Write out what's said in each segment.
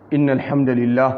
إن الحمد لله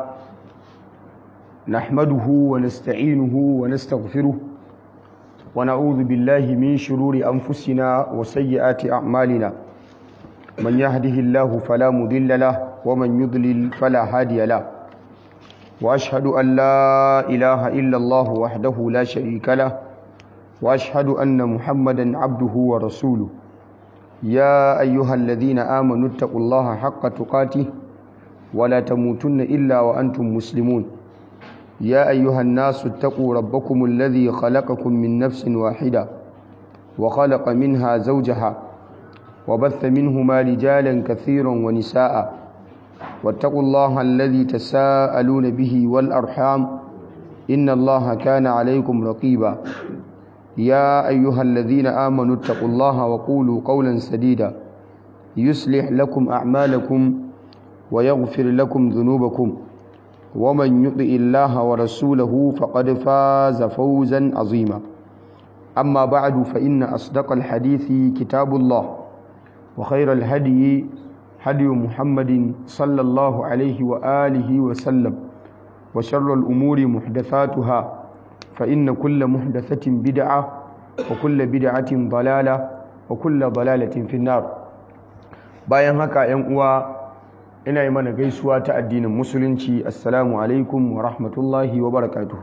نحمده ونستعينه ونستغفره ونعوذ بالله من شرور أنفسنا وسيئات أعمالنا من يهده الله فلا مضل له ومن يضلل فلا هادي له وأشهد أن لا إله إلا الله وحده لا شريك له وأشهد أن محمدا عبده ورسوله يا أيها الذين آمنوا اتقوا الله حق تقاته ولا تموتن إلا وأنتم مسلمون يا أيها الناس اتقوا ربكم الذي خلقكم من نفس واحدة وخلق منها زوجها وبث منهما رجالا كثيرا ونساء واتقوا الله الذي تساءلون به والأرحام إن الله كان عليكم رقيبا يا أيها الذين آمنوا اتقوا الله وقولوا قولا سديدا يصلح لكم أعمالكم ويغفر لكم ذنوبكم ومن يطع الله ورسوله فقد فاز فوزا عظيما أما بعد فإن أصدق الحديث كتاب الله وخير الهدي هدي محمد صلى الله عليه وآله وسلم وشر الأمور محدثاتها فإن كل محدثة بدعة وكل بدعة ضلالة وكل ضلالة في النار bayan haka ‘yan uwa ina yi mana gaisuwa ta addinin musulunci assalamu alaikum wa rahmatullahi wa barakatuhu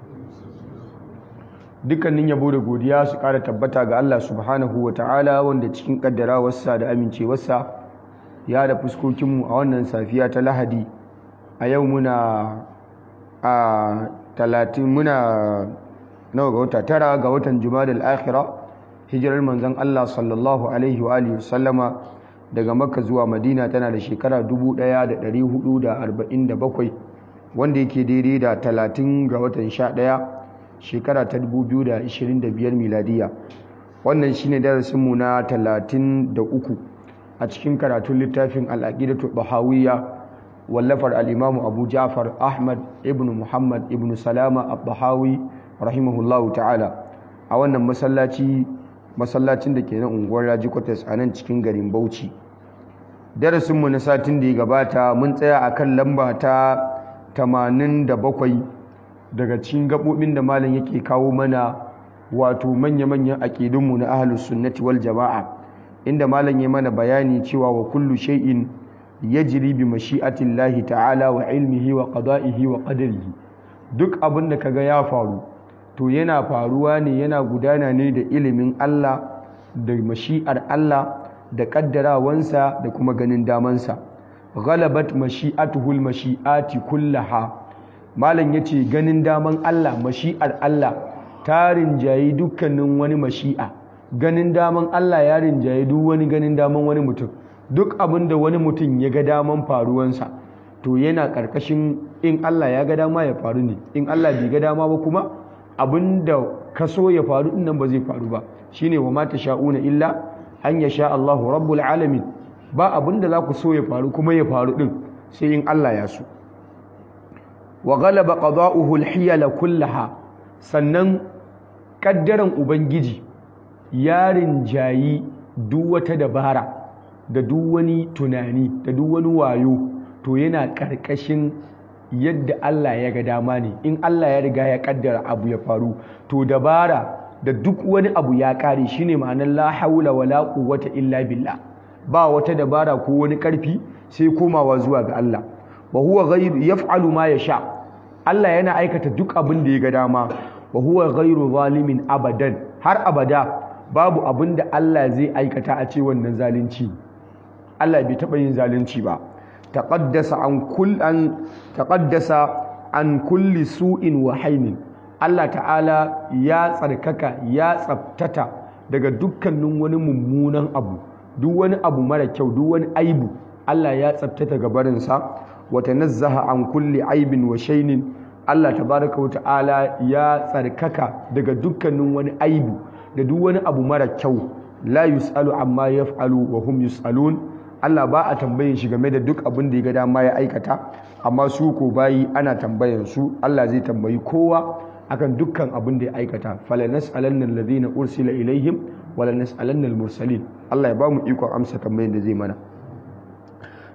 dukkanin yabo da godiya su ƙara tabbata ga Allah subhanahu wa ta'ala wanda cikin ƙaddarawarsa da amincewarsa ya da fuskokinmu a wannan safiya ta lahadi a yau muna a talatin muna nawa ga wata tara ga watan jumadal akhira hijirar manzon Allah sallallahu alaihi wa alihi sallama daga makka zuwa madina tana da shekara 1447 wanda yake daidai da 30 ga watan 11 shekara ta 2025 miladiya wannan shine darasinmu na 33 a cikin karatun littafin al'aqidatu bahawiyya wallafar al'imamu abu ja'far ahmad ibn muhammad ibn salama abbahawi rahimahullahu ta'ala a wannan masallaci masallacin da ke na unguwar raji kwatas a nan cikin garin bauchi darasinmu na satin da ya gabata mun tsaya a kan lamba ta 87 daga cikin gaɓoɓin da malam yake kawo mana wato manya-manyan aƙidunmu na ahalus sunnati wal jama'a inda malam ya mana bayani cewa wa kullu shay'in yajri bi mashi'atillahi ta'ala wa ilmihi wa qada'ihi wa qadarihi duk abin da kaga ya faru to yana faruwa ne yana gudana ne da ilimin Allah da mashi'ar Allah da kaddarawansa da kuma ganin damansa ghalabat mashi'atuhul mashi'ati kullaha malam yace ganin daman Allah mashi'ar Allah ta rinjayi dukkanin wani mashi'a ganin daman Allah ya rinjayi duk wani ganin daman wani mutum duk abin da wani mutum ya ga daman faruwansa to yana ƙarƙashin in Allah ya ga dama ya faru ne in Allah bai ga dama ba kuma abin da ka so ya faru din nan ba zai faru ba shine wa mata sha'una illa an ya sha Allahu rabbul alamin ba abin da za ku so ya faru kuma ya faru din sai in Allah ya so wa ghalaba qada'uhu al-hiyala kullaha sannan kaddaran ubangiji yarin jayi duk wata dabara da duk wani tunani da duk wani wayo to yana ƙarƙashin yadda Allah ya ga dama ne in Allah ya riga ya kaddara abu ya faru to dabara da duk wani abu ya ƙare shine ma'anar la haula wala quwwata illa billah ba wata dabara ko wani ƙarfi sai komawa zuwa ga Allah wa huwa ghayru yaf'alu ma yasha Allah yana aikata duk abin da ya ga dama wa huwa ghayru zalimin abadan har abada babu abin da Allah zai aikata a ce wannan zalunci Allah bai taɓa yin zalunci ba taqaddasa an kull an taqaddasa an kulli su'in wa hainin Allah ta'ala ya tsarkaka ya tsaftata daga dukkanin wani mummunan abu duk wani abu mara kyau duk wani aibu Allah ya tsaftata ga barinsa wa tanazzaha an kulli aibin wa shainin Allah tabaraka wa ta'ala ya tsarkaka daga dukkanin wani aibu da duk wani abu mara kyau la yus'alu amma yaf'alu wa hum yus'alun Allah ba a tambayin shi game da duk abin da ya ga dama ya aikata amma su ko bayi ana tambayan su Allah zai tambayi kowa akan dukkan abin da ya aikata fala nas'alanna alladhina ursila ilaihim wala nas'alanna almursalin Allah ya ba mu ikon amsa tambayin da zai mana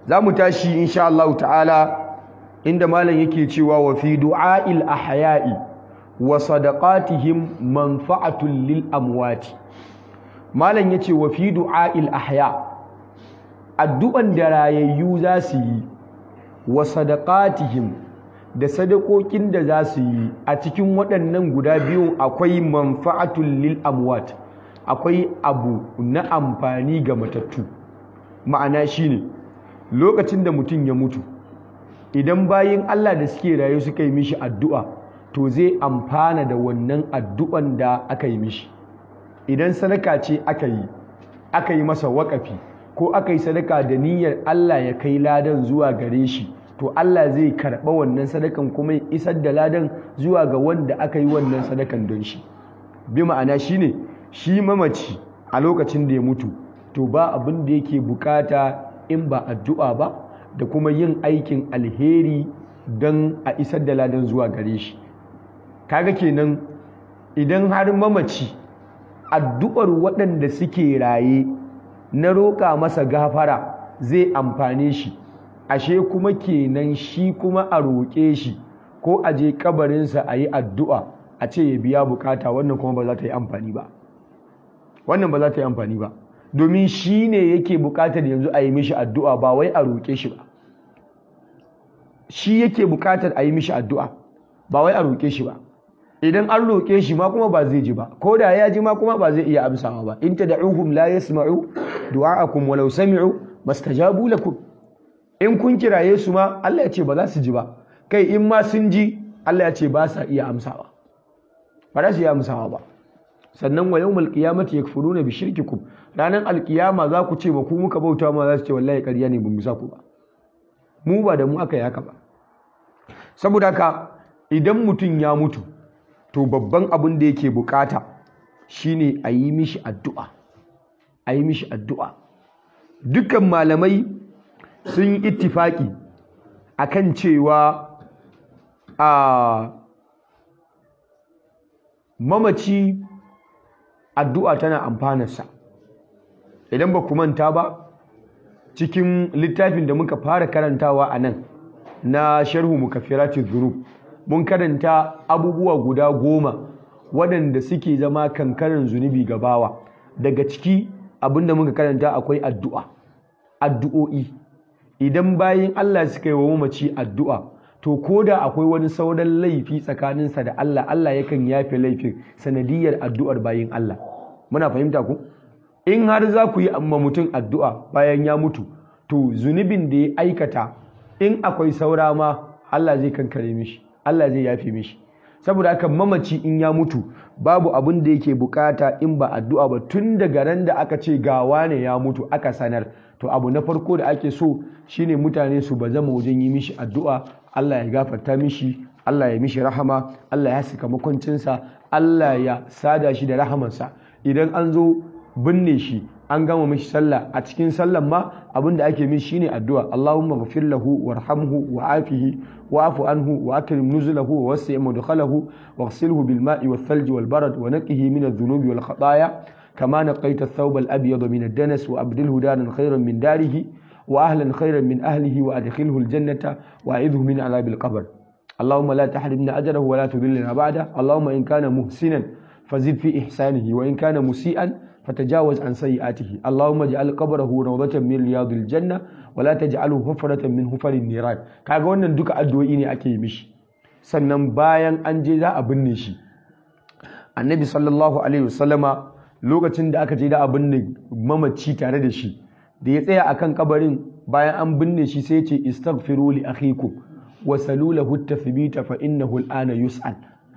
za mu tashi insha Allah ta'ala inda malam yake cewa wa fi du'a'il ahya'i wa sadaqatihim manfa'atul lil amwati malam yace wa fi du'a'il ahya addu'an da rayayyu za su yi wa sadaqatihim da sadakokin da za su yi a cikin waɗannan guda biyu akwai manfa'atul lil amwat akwai abu na amfani ga matattu ma'ana shine lokacin da mutum ya mutu idan bayin Allah da suke rayu suka yi mishi addu'a to zai amfana da wannan addu'an da aka yi mishi idan sadaka ce aka yi aka yi masa waƙafi ko aka yi sadaka da niyyar Allah ya kai ladan zuwa gare shi to Allah zai karɓa wannan sadakan kuma ya isar da ladan zuwa ga wanda aka yi wannan sadakan don shi bi ma'ana shine shi mamaci a lokacin da ya mutu to ba abin da yake bukata in ba addu'a ba da kuma yin aikin alheri don a isar da ladan zuwa gare shi kaga kenan idan har mamaci addu'ar waɗanda suke raye na roƙa masa gafara zai amfane shi ashe kuma kenan shi kuma a roƙe shi ko a je kabarinsa a yi addu'a a ce ya biya bukata wannan kuma ba za ta yi amfani ba wannan ba za ta yi amfani ba domin shi ne yake bukatar yanzu a yi mishi addu'a ba wai a roƙe shi ba shi yake bukatar a yi mishi addu'a ba wai a roƙe shi ba idan an roƙe shi ma kuma ba zai ji ba ko da ya ji ma kuma ba zai iya amsawa ba in tad'uhum la yasma'u du'a'akum walau sami'u mastajabu lakum in kun kiraye su ma Allah ya ce ba za su ji ba kai in ma sun ji Allah ya ce ba sa iya amsawa ba za su iya amsawa ba sannan wa yawmal qiyamati yakfuruna bi shirkikum ranan alqiyama za ku ce ba ku muka bauta ma za su ce wallahi ƙarya ne bamu sa ku ba mu ba da mu aka yi haka ba saboda haka idan mutum ya mutu to babban abin da yake bukata shine a yi mishi addu'a a yi mishi addu'a dukkan malamai sun yi ittifaki akan cewa a mamaci addu'a tana amfanarsa idan ba ku manta ba cikin littafin da muka fara karantawa a nan na sharhu mukaffirati dhunub mun karanta abubuwa guda goma waɗanda suke zama kankanin zunubi ga bawa daga ciki abinda muka karanta akwai addu'a addu'o'i idan bayin Allah suka yi wa mamaci addu'a to ko da akwai wani sauran laifi tsakaninsa da Allah Allah yakan yafe laifin sanadiyar addu'ar bayin Allah muna fahimta ku in har za ku yi amma mutum addu'a bayan ya mutu to zunubin da ya aikata in akwai saura ma Allah zai kankare mishi Allah zai yafe mishi saboda haka mamaci in ya mutu babu abin da yake bukata in ba addu'a ba tun daga ran da aka ce gawa ne ya mutu aka sanar to abu na farko da ake so shine mutane su bazama wajen yi mishi addu'a Allah ya gafarta mishi Allah ya mishi rahama Allah ya saka makwancinsa Allah ya sada shi da rahamansa idan an zo binne shi an gama mishi sallah a cikin sallan ma abinda ake mishi shine addu'a Allahumma ghfir lahu warhamhu wa'afihi wa'fu anhu wa akrim nuzulahu wa wasi' mudkhalahu waghsilhu bil ma'i wath thalji wal barad wa naqqihi min adh-dhunubi wal khataaya kama naqaita ath-thawb al-abyad min ad-danas wa abdilhu daran khayran min darihi wa ahlan khayran min ahlihi wa adkhilhu al-jannata wa a'idhu min 'adhab al-qabr اللهم لا تحرمنا أجره ولا تذلنا بعده اللهم إن كان محسنا فزد في إحسانه وإن كان مسيئا فتجاوز عن سيئاته اللهم اجعل قبره روضة من رياض الجنة ولا تجعله حفرة من حفر النيران kaga wannan duka addu'o'i ne ake yi mishi sannan bayan an je za a binne shi annabi sallallahu alaihi wasallama lokacin da aka je da a binne mamaci tare da shi da ya tsaya akan kabarin bayan an binne shi sai ya ce istaghfiru li akhikum wa salulahu at-tathbita fa innahu al-ana yus'al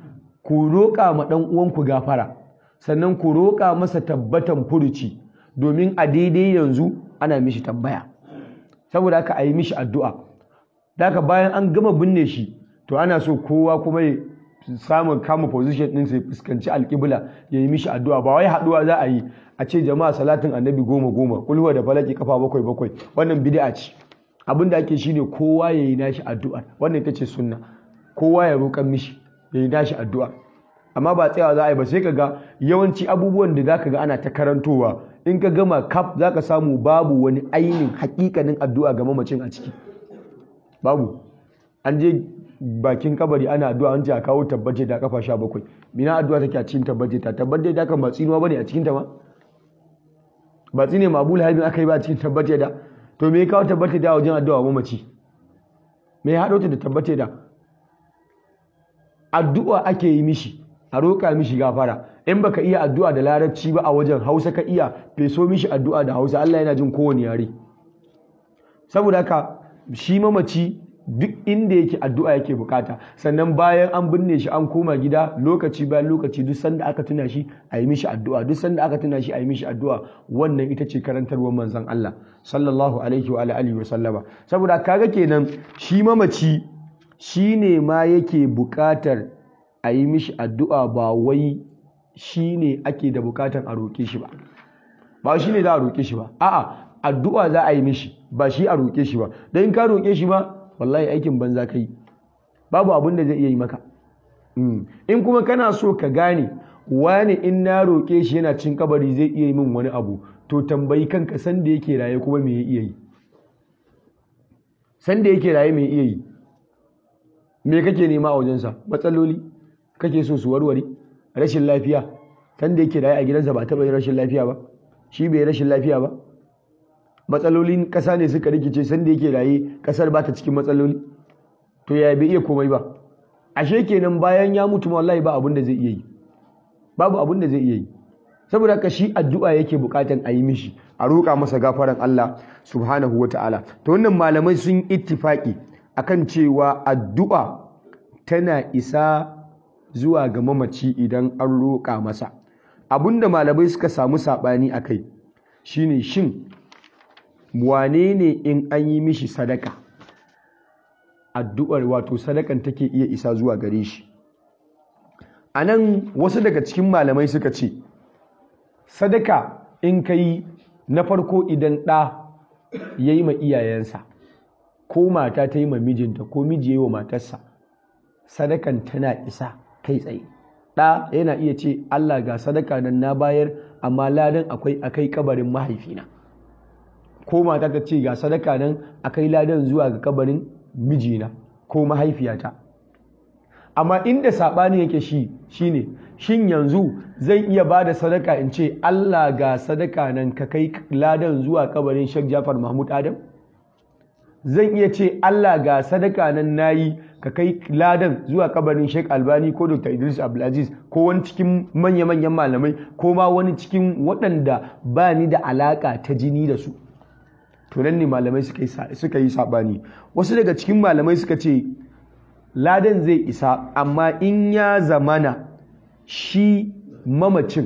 ku roƙa ma dan uwanku gafara sannan ku roƙa masa tabbatan furuci domin a daidai yanzu ana mishi tambaya saboda haka a yi mishi addu'a daga bayan an gama binne shi to ana so kowa kuma ya samun kama position ɗin sai fuskanci alƙibla ya yi mishi addu'a ba wai haɗuwa za a yi a ce jama'a salatin annabi goma goma kulhuwa da falaki kafa bakwai bakwai wannan bid'a ce abin da ake shine kowa ya yi nashi addu'a wannan ita ce sunna kowa ya roƙan mishi ya yi nashi addu'a amma ba tsayawa za a yi ba sai ka ga yawanci abubuwan da za ka ga ana ta karantowa in ka gama kaf za ka samu babu wani ainihin hakikanin addu'a ga mamacin a ciki babu an je bakin kabari ana addu'a an ce a kawo tabbace ta kafa sha bakwai mina addu'a take a cikin tabbace ta tabbace ta kan ba tsinuwa bane a cikin ta ma ba tsine ma abu lahabin aka yi ba a cikin tabbace da to me ya kawo tabbace da wajen addu'a mamaci me ya haɗo ta da tabbace da addu'a ake yi mishi a roƙa mishi gafara in baka iya addu'a da larabci ba a wajen hausa ka iya feso mishi addu'a da hausa Allah yana jin kowane yare saboda haka shi mamaci duk inda yake addu'a yake bukata sannan bayan an binne shi an koma gida lokaci bayan lokaci duk sanda aka tuna shi a yi mishi addu'a duk sanda aka tuna shi a yi mishi addu'a wannan ita ce karantarwar manzon Allah sallallahu alaihi wa alihi wa sallama saboda kaga kenan shi mamaci shine ma yake bukatar a yi mishi addu'a ba wai shine ake da bukatar a roke shi ba ba shine za a roke shi ba a'a addu'a za a yi mishi ba shi a roke shi ba dan ka roke shi ba wallahi aikin banza kai babu abin da zai iya yi maka in kuma kana so ka gane wani in na roƙe shi yana cin kabari zai iya yi min wani abu to tambayi kanka san da yake raye kuma me ya iya yi san da yake raye me iya yi me kake nema a wajensa matsaloli kake so su warware rashin lafiya san da yake raye a gidansa ba taɓa yin rashin lafiya ba shi bai rashin lafiya ba matsalolin ƙasa ne suka rikice sanda yake raye ƙasar ba ta cikin matsaloli to ya bai iya komai ba ashe kenan bayan ya mutu wallahi ba abin da zai iya yi babu abin da zai iya yi saboda haka shi addu'a yake bukatan a yi mishi a roƙa masa gafaran Allah subhanahu wa ta'ala to wannan malamai sun ittifaki akan cewa addu'a tana isa zuwa ga mamaci idan an roƙa masa abinda malamai suka samu saɓani a kai shine shin wane ne in an yi mishi sadaka addu'ar wato sadakan take iya isa zuwa gare shi a nan wasu daga cikin malamai suka ce sadaka in ka yi na farko idan ɗa ya yi ma iyayensa ko mata ta yi ma mijinta ko miji ya yi wa matarsa sadakan tana isa kai tsaye ɗa yana iya ce Allah ga sadaka nan na bayar amma ladan akwai akai kabarin mahaifina ko mata ta ce ga sadaka nan akai ladan zuwa ga kabarin mijina ko mahaifiyata amma inda saɓani yake shi shine shin yanzu zan iya ba da sadaka in ce Allah ga sadaka nan ka kai ladan zuwa kabarin Sheikh Jafar Mahmud Adam zan iya ce Allah ga sadaka nan nayi ka kai ladan zuwa kabarin Sheikh Albani ko Dr. Idris Abdulaziz ko wani cikin manya-manyan malamai ko ma wani cikin waɗanda ba ni da alaka ta jini da su to nan ne malamai suka yi saɓani wasu daga cikin malamai suka ce ladan zai isa amma in ya zamana shi mamacin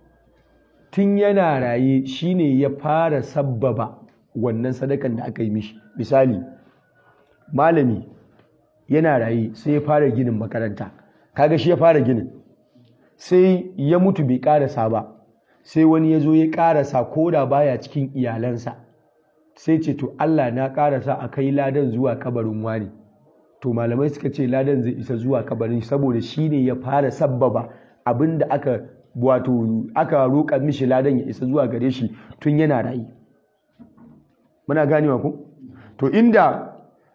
tun yana raye shine ya fara sabbaba wannan sadakan da aka yi mishi misali malami yana raye sai ya fara ginin makaranta kaga shi ya fara ginin sai ya mutu bai karasa ba sai wani ya zo ya karasa ko da baya cikin iyalansa sai ce to Allah na karasa a kai ladan zuwa kabarin wani to malamai suka ce ladan zai isa zuwa kabarin saboda shi ne ya fara sabbaba abinda aka wato aka roƙa mishi ladan ya isa zuwa gare shi tun yana rayu muna ganewa ku to inda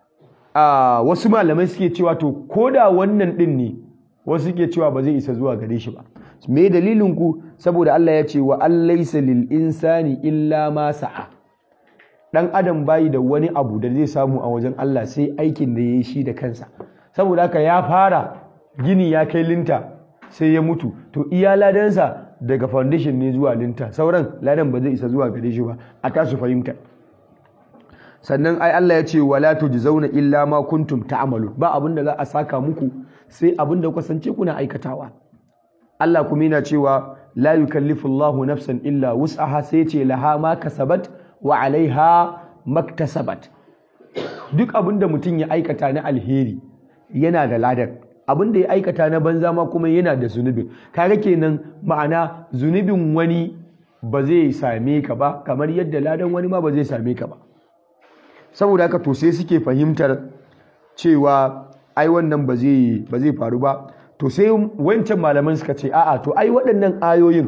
a wasu malamai suke cewa to koda wannan din ne wasu suke cewa ba zai isa zuwa gare shi ba me dalilin ku saboda Allah ya ce wa allaysa lil insani illa ma sa'a dan adam bayi da wani abu da zai samu a wajen Allah sai aikin da yayi shi da kansa saboda haka ya fara gini ya kai linta sai ya mutu to iya ladansa daga foundation ne zuwa linta sauran ladan ba zai isa zuwa gare shi ba a tasu fahimta sannan ai Allah ya ce wala tujzauna illa ma kuntum ta'malun ba abin da za a saka muku sai abin da ku kasance kuna aikatawa Allah kuma yana cewa la yukallifu Allahu nafsan illa wus'aha sai ce laha ma kasabat wa alaiha maktasabat duk abin da mutum ya aikata na alheri yana da ladan abin da ya aikata na banza ma kuma yana da zunubin kaga kenan ma'ana zunubin wani ba zai same ka ba kamar yadda ladan wani ma ba zai same ka ba saboda haka to sai suke fahimtar cewa ai wannan ba zai ba zai faru ba to sai wancan malaman suka ce a'a to ai waɗannan ayoyin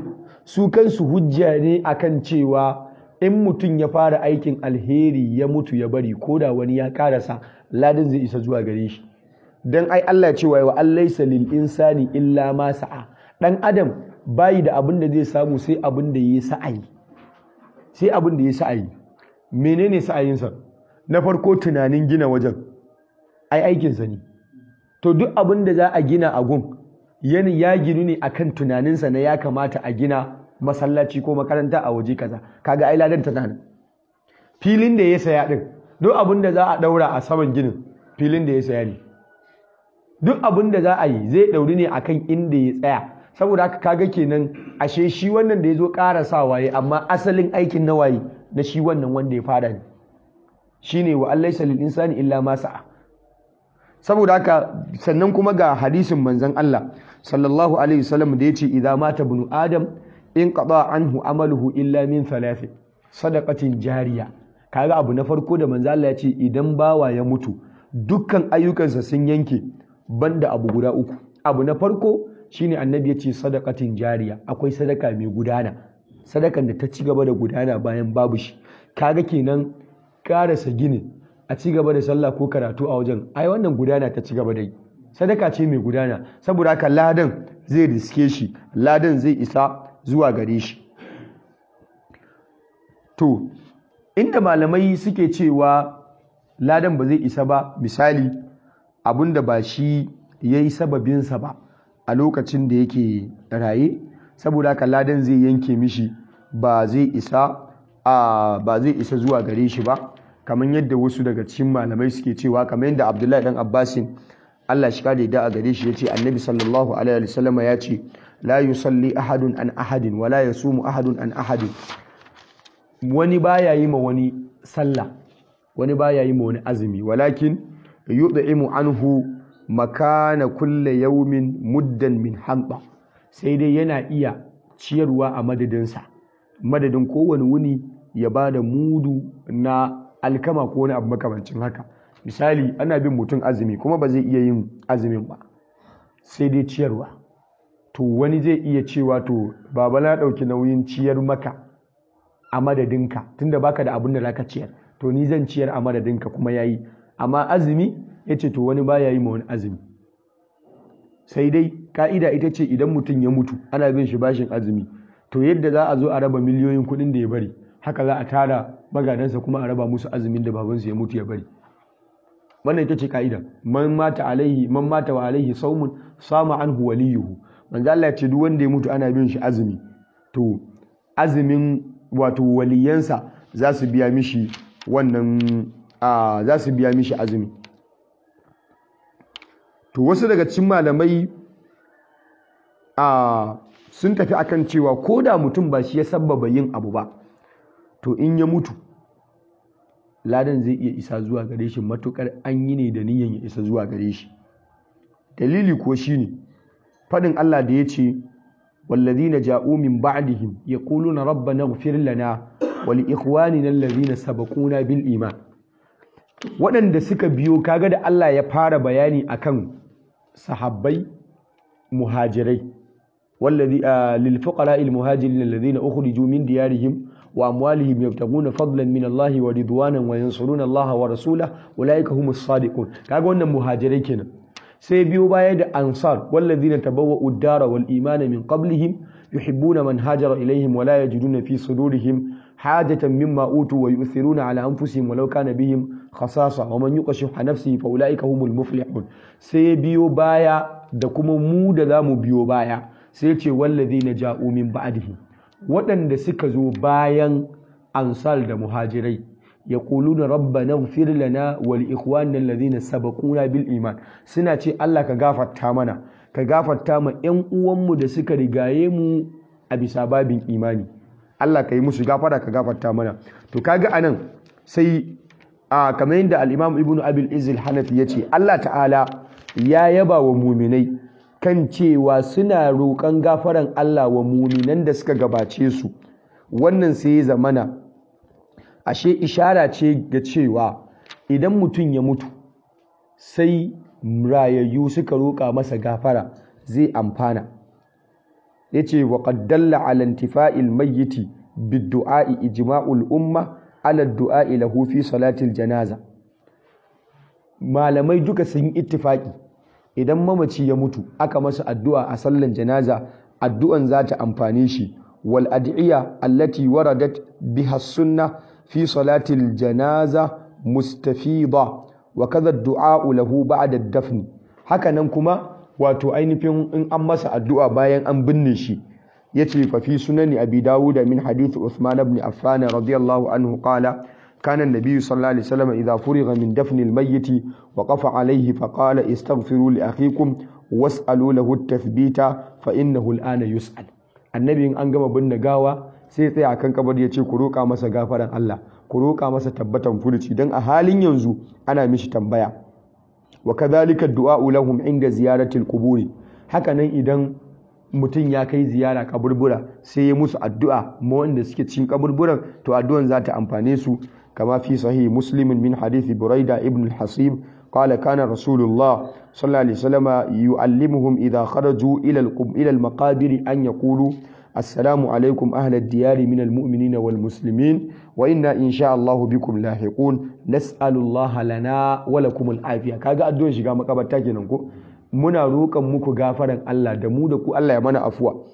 su kansu hujja ne akan cewa in mutum ya fara aikin alheri ya mutu ya bari ko da wani ya karasa ladin zai isa zuwa gare shi dan ai Allah cewa wa allaysa lil insani illa ma sa'a dan adam bayi da abin da zai samu sai abin da yayi sa'ayi sai abin da yayi sa'ayi menene sa'ayinsa na farko tunanin gina wajen ai aikinsa ne to duk abin da za a gina a gun yani ya ginu ne akan tunaninsa na ya kamata a gina masallaci ko makaranta a waje kaza kaga ai ladan tana nan filin da ya saya din duk abin da za a daura a saman ginin filin da ya saya ne duk abin da za a yi zai dauri ne akan inda ya tsaya saboda haka kaga kenan ashe shi wannan da ya zo ƙara waye amma asalin aikin na waye na shi wannan wanda ya fara ne shine wa allaisa lil insani illa ma sa'a saboda haka sannan kuma ga hadisin manzon Allah sallallahu alaihi wasallam da yace idza mata ibnu adam in qada anhu amaluhu illa min thalath sadaqatin jariya kaga abu na farko da manzon Allah yace idan bawa ya mutu dukkan ayyukansa sun yanke banda abu guda uku abu na farko shine annabi yace sadaqatin jariya akwai sadaka mai gudana sadakan da ta ci gaba da gudana bayan babu shi kaga kenan karasa gini a ci gaba da sallah ko karatu a wajen ai wannan gudana ta ci gaba da yi sadaka ce mai gudana saboda haka ladan zai riske shi ladan zai isa zuwa gare shi to inda malamai suke cewa ladan ba zai isa ba misali abinda ba shi ya yi sababinsa ba a lokacin da yake raye saboda haka ladan zai yanke mishi ba zai isa a ba zai isa zuwa gare shi ba kamar yadda wasu daga cikin malamai suke cewa kamar yadda Abdullahi dan Abbasin Allah shi kare da a gare shi yace Annabi sallallahu alaihi wasallam ya ce la yusalli ahadun an ahadin wala yasumu ahadun an ahadin wani baya yi ma wani sallah wani baya yi ma wani azumi walakin yud'imu anhu makana kulle yawmin muddan min hamba sai dai yana iya ciyarwa a madadinsa madadin kowane wuni ya ba da mudu na alkama ko wani abu makamancin haka misali ana bin mutum azumi kuma ba zai iya yin azumin ba sai dai ciyarwa to wani zai iya cewa to baba na ɗauki nauyin ciyar maka a madadinka tunda baka da abin da zaka ciyar to ni zan ciyar a madadinka kuma yayi amma azumi ya ce to wani baya yi ma wani azumi sai dai ka'ida ita ce idan mutum ya mutu ana bin shi bashin azumi to yadda za a zo a raba miliyoyin kuɗin da ya bari haka za a tara magadansa kuma a raba musu azumin da babansu ya mutu ya bari wannan ita ce ka'ida man mata alaihi man mata wa alaihi saumun sama anhu waliyuhu manzo Allah ya ce duk wanda ya mutu ana bin shi azumi to azumin wato waliyansa za su biya mishi wannan za su biya mishi azumi to wasu daga cikin malamai a sun tafi akan cewa ko da mutum ba shi ya sabbaba yin abu ba to in ya mutu ladan zai iya isa zuwa gare shi matukar an yi ne da niyan ya isa zuwa gare shi dalili ko shine fadin Allah da ya ce والذين جاءوا من بعدهم يقولون ربنا اغفر لنا ولإخواننا الذين سبقونا بالإيمان waɗanda suka biyo kaga da Allah ya fara bayani akan sahabbai muhajirai wallazi lil fuqara al muhajirin alladhina ukhriju min diyarihim wa amwalihim yabtaguna fadlan min Allah wa ridwanan wa yansuruna Allah wa rasulahu ulaika humus sadiqun kaga wannan muhajirai kenan sai biyo baya da ansar wallazina tabawwa'u ad-dara wal imana min qablihim yuhibbuna man hajara ilayhim wa la yajiduna fi sudurihim hajatan mimma utu wa yu'thiruna ala anfusihim walau kana bihim khasasa wa man yuqashiha nafsihi fa ulaika humul muflihun sai biyo baya da kuma mu da zamu biyo baya sai ce wallazina ja'u min ba'dihim waɗanda suka zo bayan ansar da muhajirai yaquluna rabbana ighfir lana wa li ikhwanina alladhina sabaquna bil iman suna ce Allah ka gafarta mana ka gafarta ma ƴan uwanmu da suka rigaye mu a bisa babin imani Allah ka yi musu gafara ka gafarta mana to kaga anan sai a kamar yadda al-Imam Ibn Abil Izz al-Hanafi yace Allah ta'ala ya yaba wa muminai kan cewa suna roƙon gafaran Allah wa muminan da suka gabace su wannan sai ya zamana ashe ishara ce ga cewa idan mutum ya mutu sai rayayyu suka roƙa masa gafara zai amfana yace wa qad dalla ala intifa'il mayyiti bid-du'a'i ijma'ul umma ala ad-du'a'i lahu fi salatil janaza malamai duka sun yi ittifaki idan mamaci ya mutu aka masa addu'a a sallan janaza addu'an za ta amfane shi wal ad'iya allati waradat biha sunna fi salatil janaza mustafida wa kadha ad-du'a lahu ba'da ad-dafn hakanan kuma wato ainihin in an masa addu'a bayan an binne shi yace fa fi sunani abi dawud min hadith Uthman ibn Affan radiyallahu anhu qala كان النبي صلى الله عليه وسلم إذا فرغ من دفن الميت وقف عليه فقال استغفروا لأخيكم واسألوا له التثبيت فإنه الآن يسأل النبي أن gama binne gawa sai tsaya akan kabar ya ce ku roƙa masa gafaran Allah ku roƙa masa tabbatan furuci dan a halin yanzu ana mishi tambaya wa kadhalika du'a lahum inda ziyaratil quburi hakanan idan mutum ya kai ziyara kaburbura sai ya musu addu'a ma wanda suke cikin kaburburan to addu'an za ta amfane su kama fi sahih muslim min hadithi buraida ibn al-hasib qala kana rasulullah sallallahu alaihi wasallam yu'allimuhum idha kharaju ila ila al-maqabir an yaqulu assalamu alaikum ahla ad-diyar min al-mu'minina wal muslimin wa inna insha Allah bikum lahiqun nas'alullaha lana wa lakum al-afiya kaga addu'an shiga makabarta kenan ko muna roƙon muku gafaran Allah da mu da ku Allah ya mana afuwa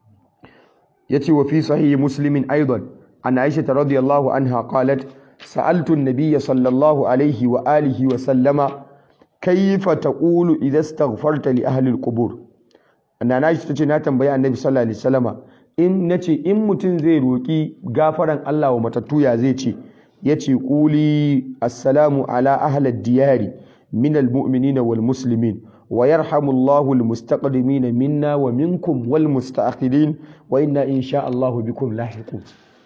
yace wa fi sahih muslimin aidan an aisha radhiyallahu anha qalat sa'altu an-nabiy sallallahu alaihi wa alihi wa sallama kayfa taqulu idha istaghfarta li ahli al-qubur anna aisha tace na tambayi annabi sallallahu alaihi wasallama in nace in mutum zai roki gafaran Allah wa matattu ya zai ce yace quli assalamu ala ahli ad-diyari min al-mu'minina wal muslimin ويرحم الله المستقدمين منا ومنكم والمستأخرين وإنا إن شاء الله بكم لاحقون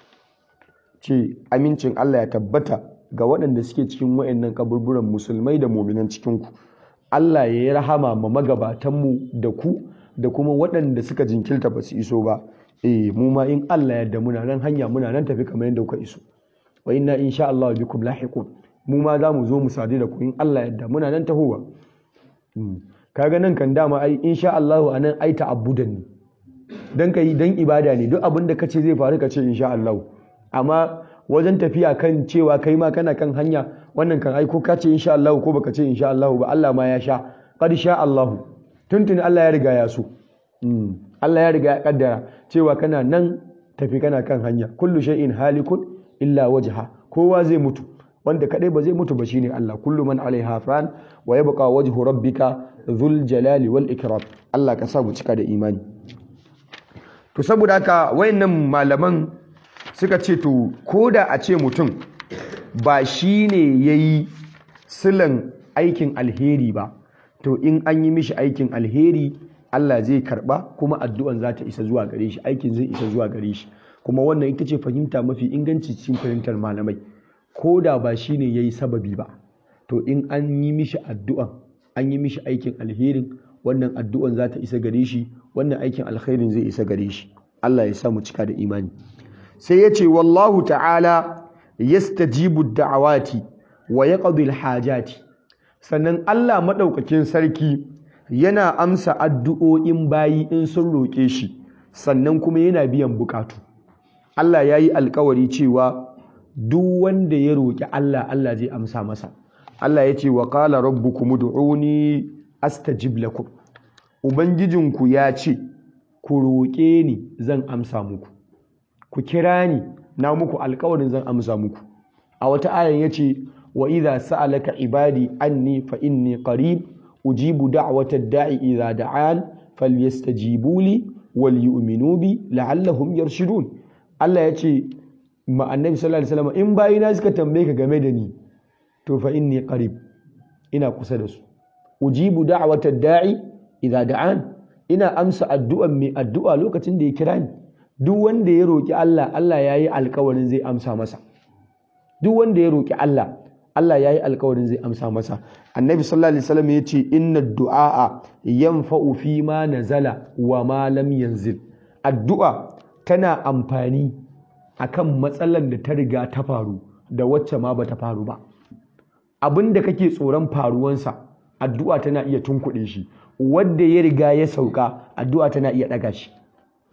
ce amincin Allah ya tabbata ga waɗanda suke cikin waɗannan kaburburan musulmai da muminan cikinku Allah ya yi rahama ma magabatanmu da ku da kuma waɗanda suka jinkirta ba su iso ba eh mu ma in Allah ya muna nan hanya muna nan tafi kamar yadda kuka iso wa inna insha Allah bikum lahiqun mu ma za mu zo mu sadu da ku in Allah ya muna nan tahowa kaga nan kan dama ai insha Allah anan ai ta'abbudan ne dan kai dan ibada ne duk abin da kace zai faru kace insha Allah amma wajen tafiya kan cewa kai ma kana kan hanya wannan kan ai ko kace insha Allah ko baka ce insha Allah ba Allah ma ya sha qad sha Allah tuntuni Allah ya riga ya so Allah ya riga ya kaddara cewa kana nan tafi kana kan hanya kullu shay'in halikun illa wajha kowa zai mutu wanda kadai ba zai mutu ba shine Allah kullu man alaiha fan wa yabqa wajhu rabbika dhul jalali wal ikram Allah ka sa mu cika da imani to saboda haka wayannan malaman suka ce to koda a ce mutum ba shine yayi silan aikin alheri ba to in an yi mishi aikin alheri Allah zai karba kuma addu'an za ta isa zuwa gare shi aikin zai isa zuwa gare shi kuma wannan ita ce fahimta mafi inganci cikin fahimtar malamai ko da ba shi ne ya yi sababi ba to in an yi mishi addu'an an yi mishi aikin alherin wannan addu'an za ta isa gare shi wannan aikin alherin zai isa gare shi Allah ya samu cika da imani sai ya ce wallahu ta'ala yastajibu da'awati wa yaqdi hajati sannan Allah maɗaukakin sarki yana amsa addu'o'in bayi in sun roƙe shi sannan kuma yana biyan bukatu Allah ya yi alkawari cewa duk wanda ya roƙi Allah Allah zai amsa masa Allah ya ce wa qala rabbukum ud'uni astajib lakum ubangijinku ya ce ku roƙe ni zan amsa muku ku kira ni na muku alƙawarin zan amsa muku a wata ayan yace wa idza sa'alaka ibadi anni fa inni qarib ujibu da'wata da'i idza da'an falyastajibu li wal yu'minu bi la'allahum yarshudun Allah yace ma annabi sallallahu alaihi wasallam in bayina suka tambaye ka game da ni to fa inni qarib ina kusa da su ujibu da'wata da'i idza da'an ina amsa addu'an mai addu'a lokacin da ya kira ni duk wanda ya roki Allah Allah yayi alƙawarin zai amsa masa duk wanda ya roki Allah Allah yayi alƙawarin zai amsa masa annabi sallallahu alaihi wasallam yace inna du'a yanfa'u fi ma nazala wa ma lam yanzil addu'a tana amfani akan matsalar da ta riga ta faru da wacce ma bata faru ba abin da kake tsoron faruwansa addu'a tana iya tunkuɗe shi wadda ya riga ya sauka addu'a tana iya ɗaga shi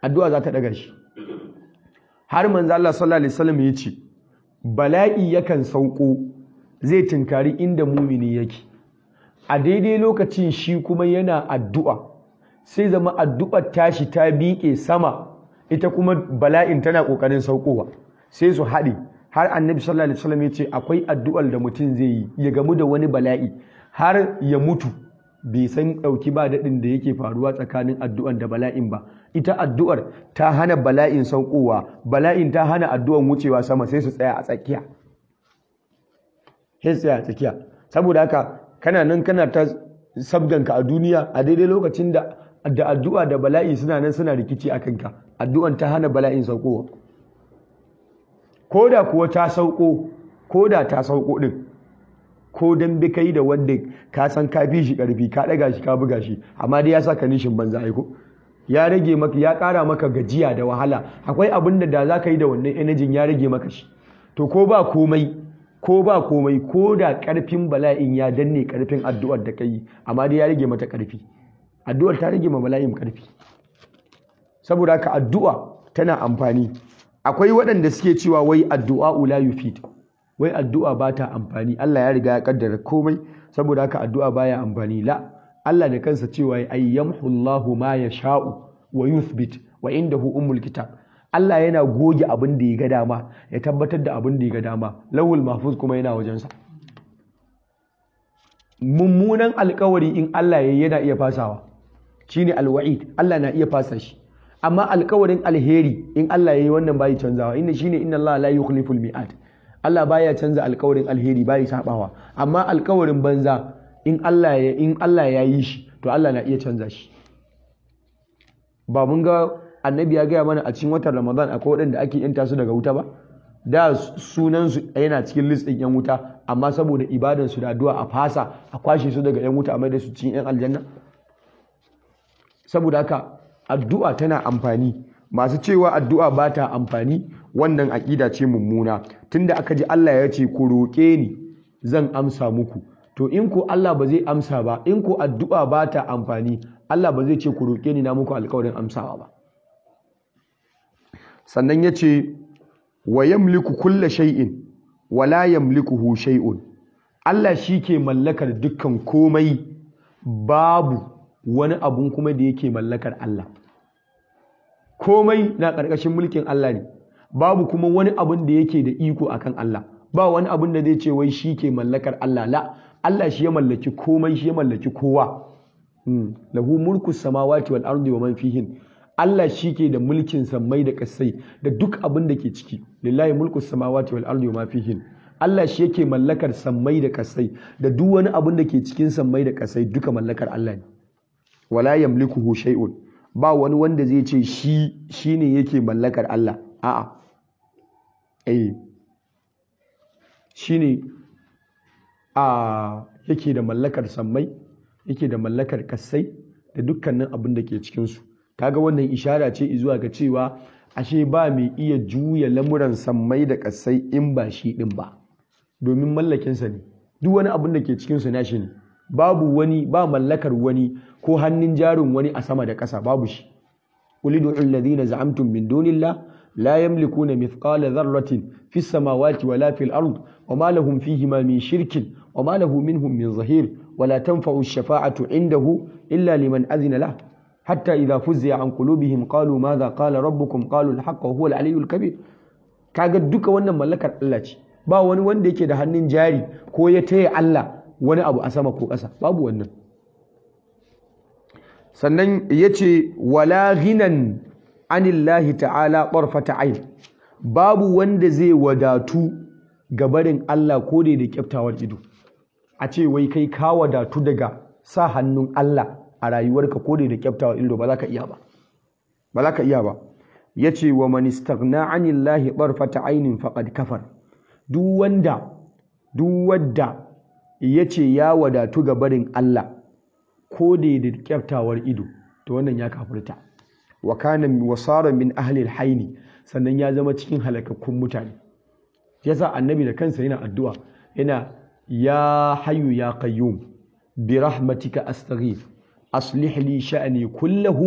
addu'a za ta daga shi har manzo Allah sallallahu alaihi wasallam ya ce bala'i yakan sauko zai tinkari inda mumini yake a daidai lokacin shi kuma yana addu'a sai zama addu'ar tashi ta biƙe sama ita kuma bala'in tana ƙoƙarin saukowa sai su haɗe har annabi sallallahu alaihi wasallam ya ce akwai addu'ar da mutum zai yi ya gamu da wani bala'i har ya mutu bai san ɗauki ba daɗin da yake faruwa tsakanin addu'ar da bala'in ba ita addu'ar ta hana bala'in saukowa bala'in ta hana addu'ar wucewa sama sai su tsaya a tsakiya sai su tsaya a tsakiya saboda haka kana nan kana ta sabganka a duniya a daidai lokacin da da addu'a da bala'i suna nan suna rikici a kanka addu'an ta hana bala'in saukowa ko da kuwa ta sauko ko da ta sauko din ko dan bi kai da wanda ka san ka fi shi karfi ka daga shi ka buga shi amma dai ya saka nishin banza aiko ya rage maka ya kara maka gajiya da wahala akwai abin da da za ka yi da wannan energy ya rage maka shi to ko ba komai ko ba komai ko da karfin bala'in ya danne karfin addu'ar da kai amma dai ya rage mata karfi addu'ar ta rage ma bala'in karfi saboda haka addu'a tana amfani akwai waɗanda suke cewa wai addu'a la yufid wai addu'a ba ta amfani Allah ya riga ya kaddara komai saboda haka addu'a baya amfani la Allah da kansa cewa ay yamhu Allahu ma yasha'u wa yuthbit wa indahu ummul kitab Allah yana goge abin da ya ga dama ya tabbatar da abin da ya ga dama lawul mahfuz kuma yana wajensa mummunan alkawari in Allah ya yana iya fasawa shine alwa'id Allah na iya fasa shi amma alkawarin alheri in Allah ya yi wannan bayi canzawa inda shine inna Allah la yukhliful mi'ad Allah baya canza alkawarin alheri bayi sabawa amma alkawarin banza in Allah ya in Allah ya yi shi to Allah na iya canza shi ba mun ga annabi ya gaya mana a cikin watan Ramadan akwai waɗanda ake yanta su daga wuta ba da sunan su yana cikin list ɗin yan wuta amma saboda ibadan su da addu'a a fasa a kwashe su daga yan wuta a mai da su cikin yan aljanna saboda haka addu'a tana amfani masu cewa addu'a ba ta amfani wannan aƙida ce mummuna tunda aka ji Allah ya ce ku roƙe ni zan amsa muku to in ko Allah ba zai amsa ba in ko addu'a ba ta amfani Allah ba zai ce ku roƙe ni na muku alƙawarin amsawa ba sannan ya ce wa yamliku kulla shay'in wa la yamlikuhu shay'un Allah shi ke mallakar dukkan komai babu wani abun kuma da yake mallakar Allah komai na ƙarƙashin mulkin Allah ne babu kuma wani abun da yake da iko akan Allah ba wani abun da zai ce wai shi ke mallakar Allah la Allah shi ya mallaki komai shi ya mallaki kowa lahu mulku samawati wal ardi wa man fihin Allah shi ke da mulkin sammai da kasai da duk abin da ke ciki lillahi mulku samawati wal ardi wa ma fihin Allah shi yake mallakar sammai da kasai da duk wani abin da ke cikin sammai da kasai duka mallakar Allah ne wala yamlikuhu shay'un ba wani wanda zai ce shi shine yake mallakar Allah a'a eh shine a yake da mallakar sammai yake da mallakar kasai da dukkanin abin da ke cikin su kaga wannan ishara ce zuwa ga cewa ashe ba mai iya juya lamuran sammai da kasai in ba shi din ba domin mallakinsa ne duk wani abin da ke cikin su nashi ne babu wani ba mallakar wani ko hannun jarin wani a sama da ƙasa babu shi ulidu alladhina za'amtum min dunillah la yamlikuna mithqala dharratin fis samawati wala fil ard wama lahum fihima min shirkin wama lahu minhum min zahir wala tanfa'u ash-shafa'atu indahu illa liman adhina lahu حتى إذا فزع عن قلوبهم قالوا ماذا قال ربكم قالوا الحق وهو العلي الكبير kaga duka wannan mallakar Allah ce ba wani wanda yake da hannun jari ko ya taya Allah wani abu a sama ko ƙasa babu wannan sannan yace wala ghinan anillahi ta'ala qarfata ayn babu wanda zai wadatu ga barin Allah ko da da kyaftawar ido a ce wai kai ka wadatu daga sa hannun Allah a rayuwarka ko da kyaftawa ido ba za ka iya ba ba za ka iya ba yace wa man istaghna anillahi tarfata ainin faqad kafar duk wanda duk wanda yace ya wadatu ga barin Allah ko da da kyaftawar ido to wannan ya kafirta wa kana wasara min ahli alhayni sannan ya zama cikin halakakkun mutane yasa annabi da kansa yana addu'a yana ya hayyu ya qayyum bi rahmatika astaghith أصلح لي شأني كله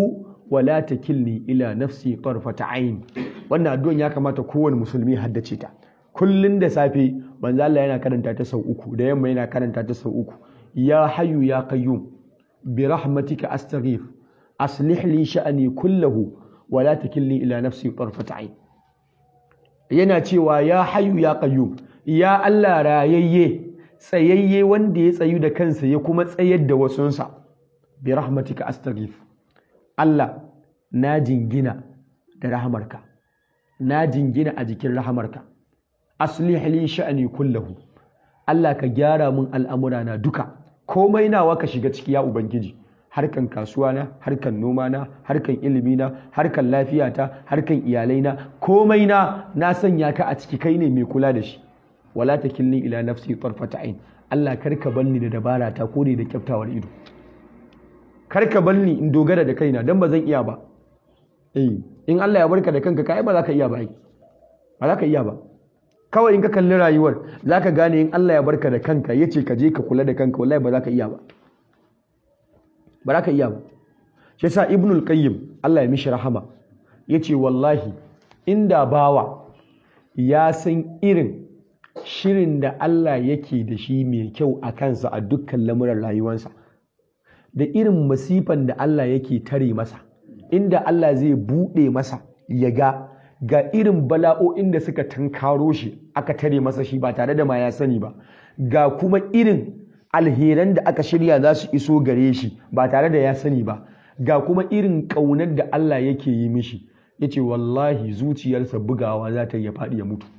wala takilni ila nafsi tarfata ayn wannan addu'an ya kamata kowane musulmi haddace ta kullun da safe manzo Allah yana karanta ta sau uku da yamma yana karanta ta sau uku ya hayyu ya qayyum bi rahmatika astaghith aslih li sha'ni kullahu wala takilni ila nafsi tarfata ayn yana cewa ya hayyu ya qayyum ya Allah rayayye tsayayye wanda ya tsayu da kansa ya kuma tsayar da wasunsa bi rahmatika astaghith Allah na jingina da rahamarka na jingina a jikin rahamarka aslih li sha'ni kullahu Allah ka gyara mun al'amura na duka komai nawa ka shiga ciki ya ubangiji harkan kasuwa na harkan noma na harkan ilimi na harkan lafiyata harkan iyalai na komai na na sanya ka a ciki kai ne mai kula da shi wala takilni ila nafsi tarfata ain Allah karka banni da dabara ta ko da kyaftawar ido karka banni in dogara da kaina dan ba zan iya ba eh in Allah ya barka da kanka kai ba za ka iya ba ai ba za ka iya ba kawai in ka kalli rayuwar za ka gane in Allah ya barka da kanka ya ce ka je ka kula da kanka wallahi ba za ka iya ba ba za ka iya ba shi yasa ibnul qayyim Allah ya mishi rahama yace wallahi inda bawa ya san irin shirin da Allah yake da shi mai kyau a kansa a dukkan lamuran rayuwarsa da irin masifan da Allah yake tare masa inda Allah zai buɗe masa ya ga ga irin bala'o'in da suka tankaro shi aka tare masa shi ba tare da ma ya sani ba ga kuma irin alheran da aka shirya za su iso gare shi ba tare da ya sani ba ga kuma irin ƙaunar da Allah yake yi mishi ya ce wallahi zuciyarsa bugawa za ta ya faɗi ya mutu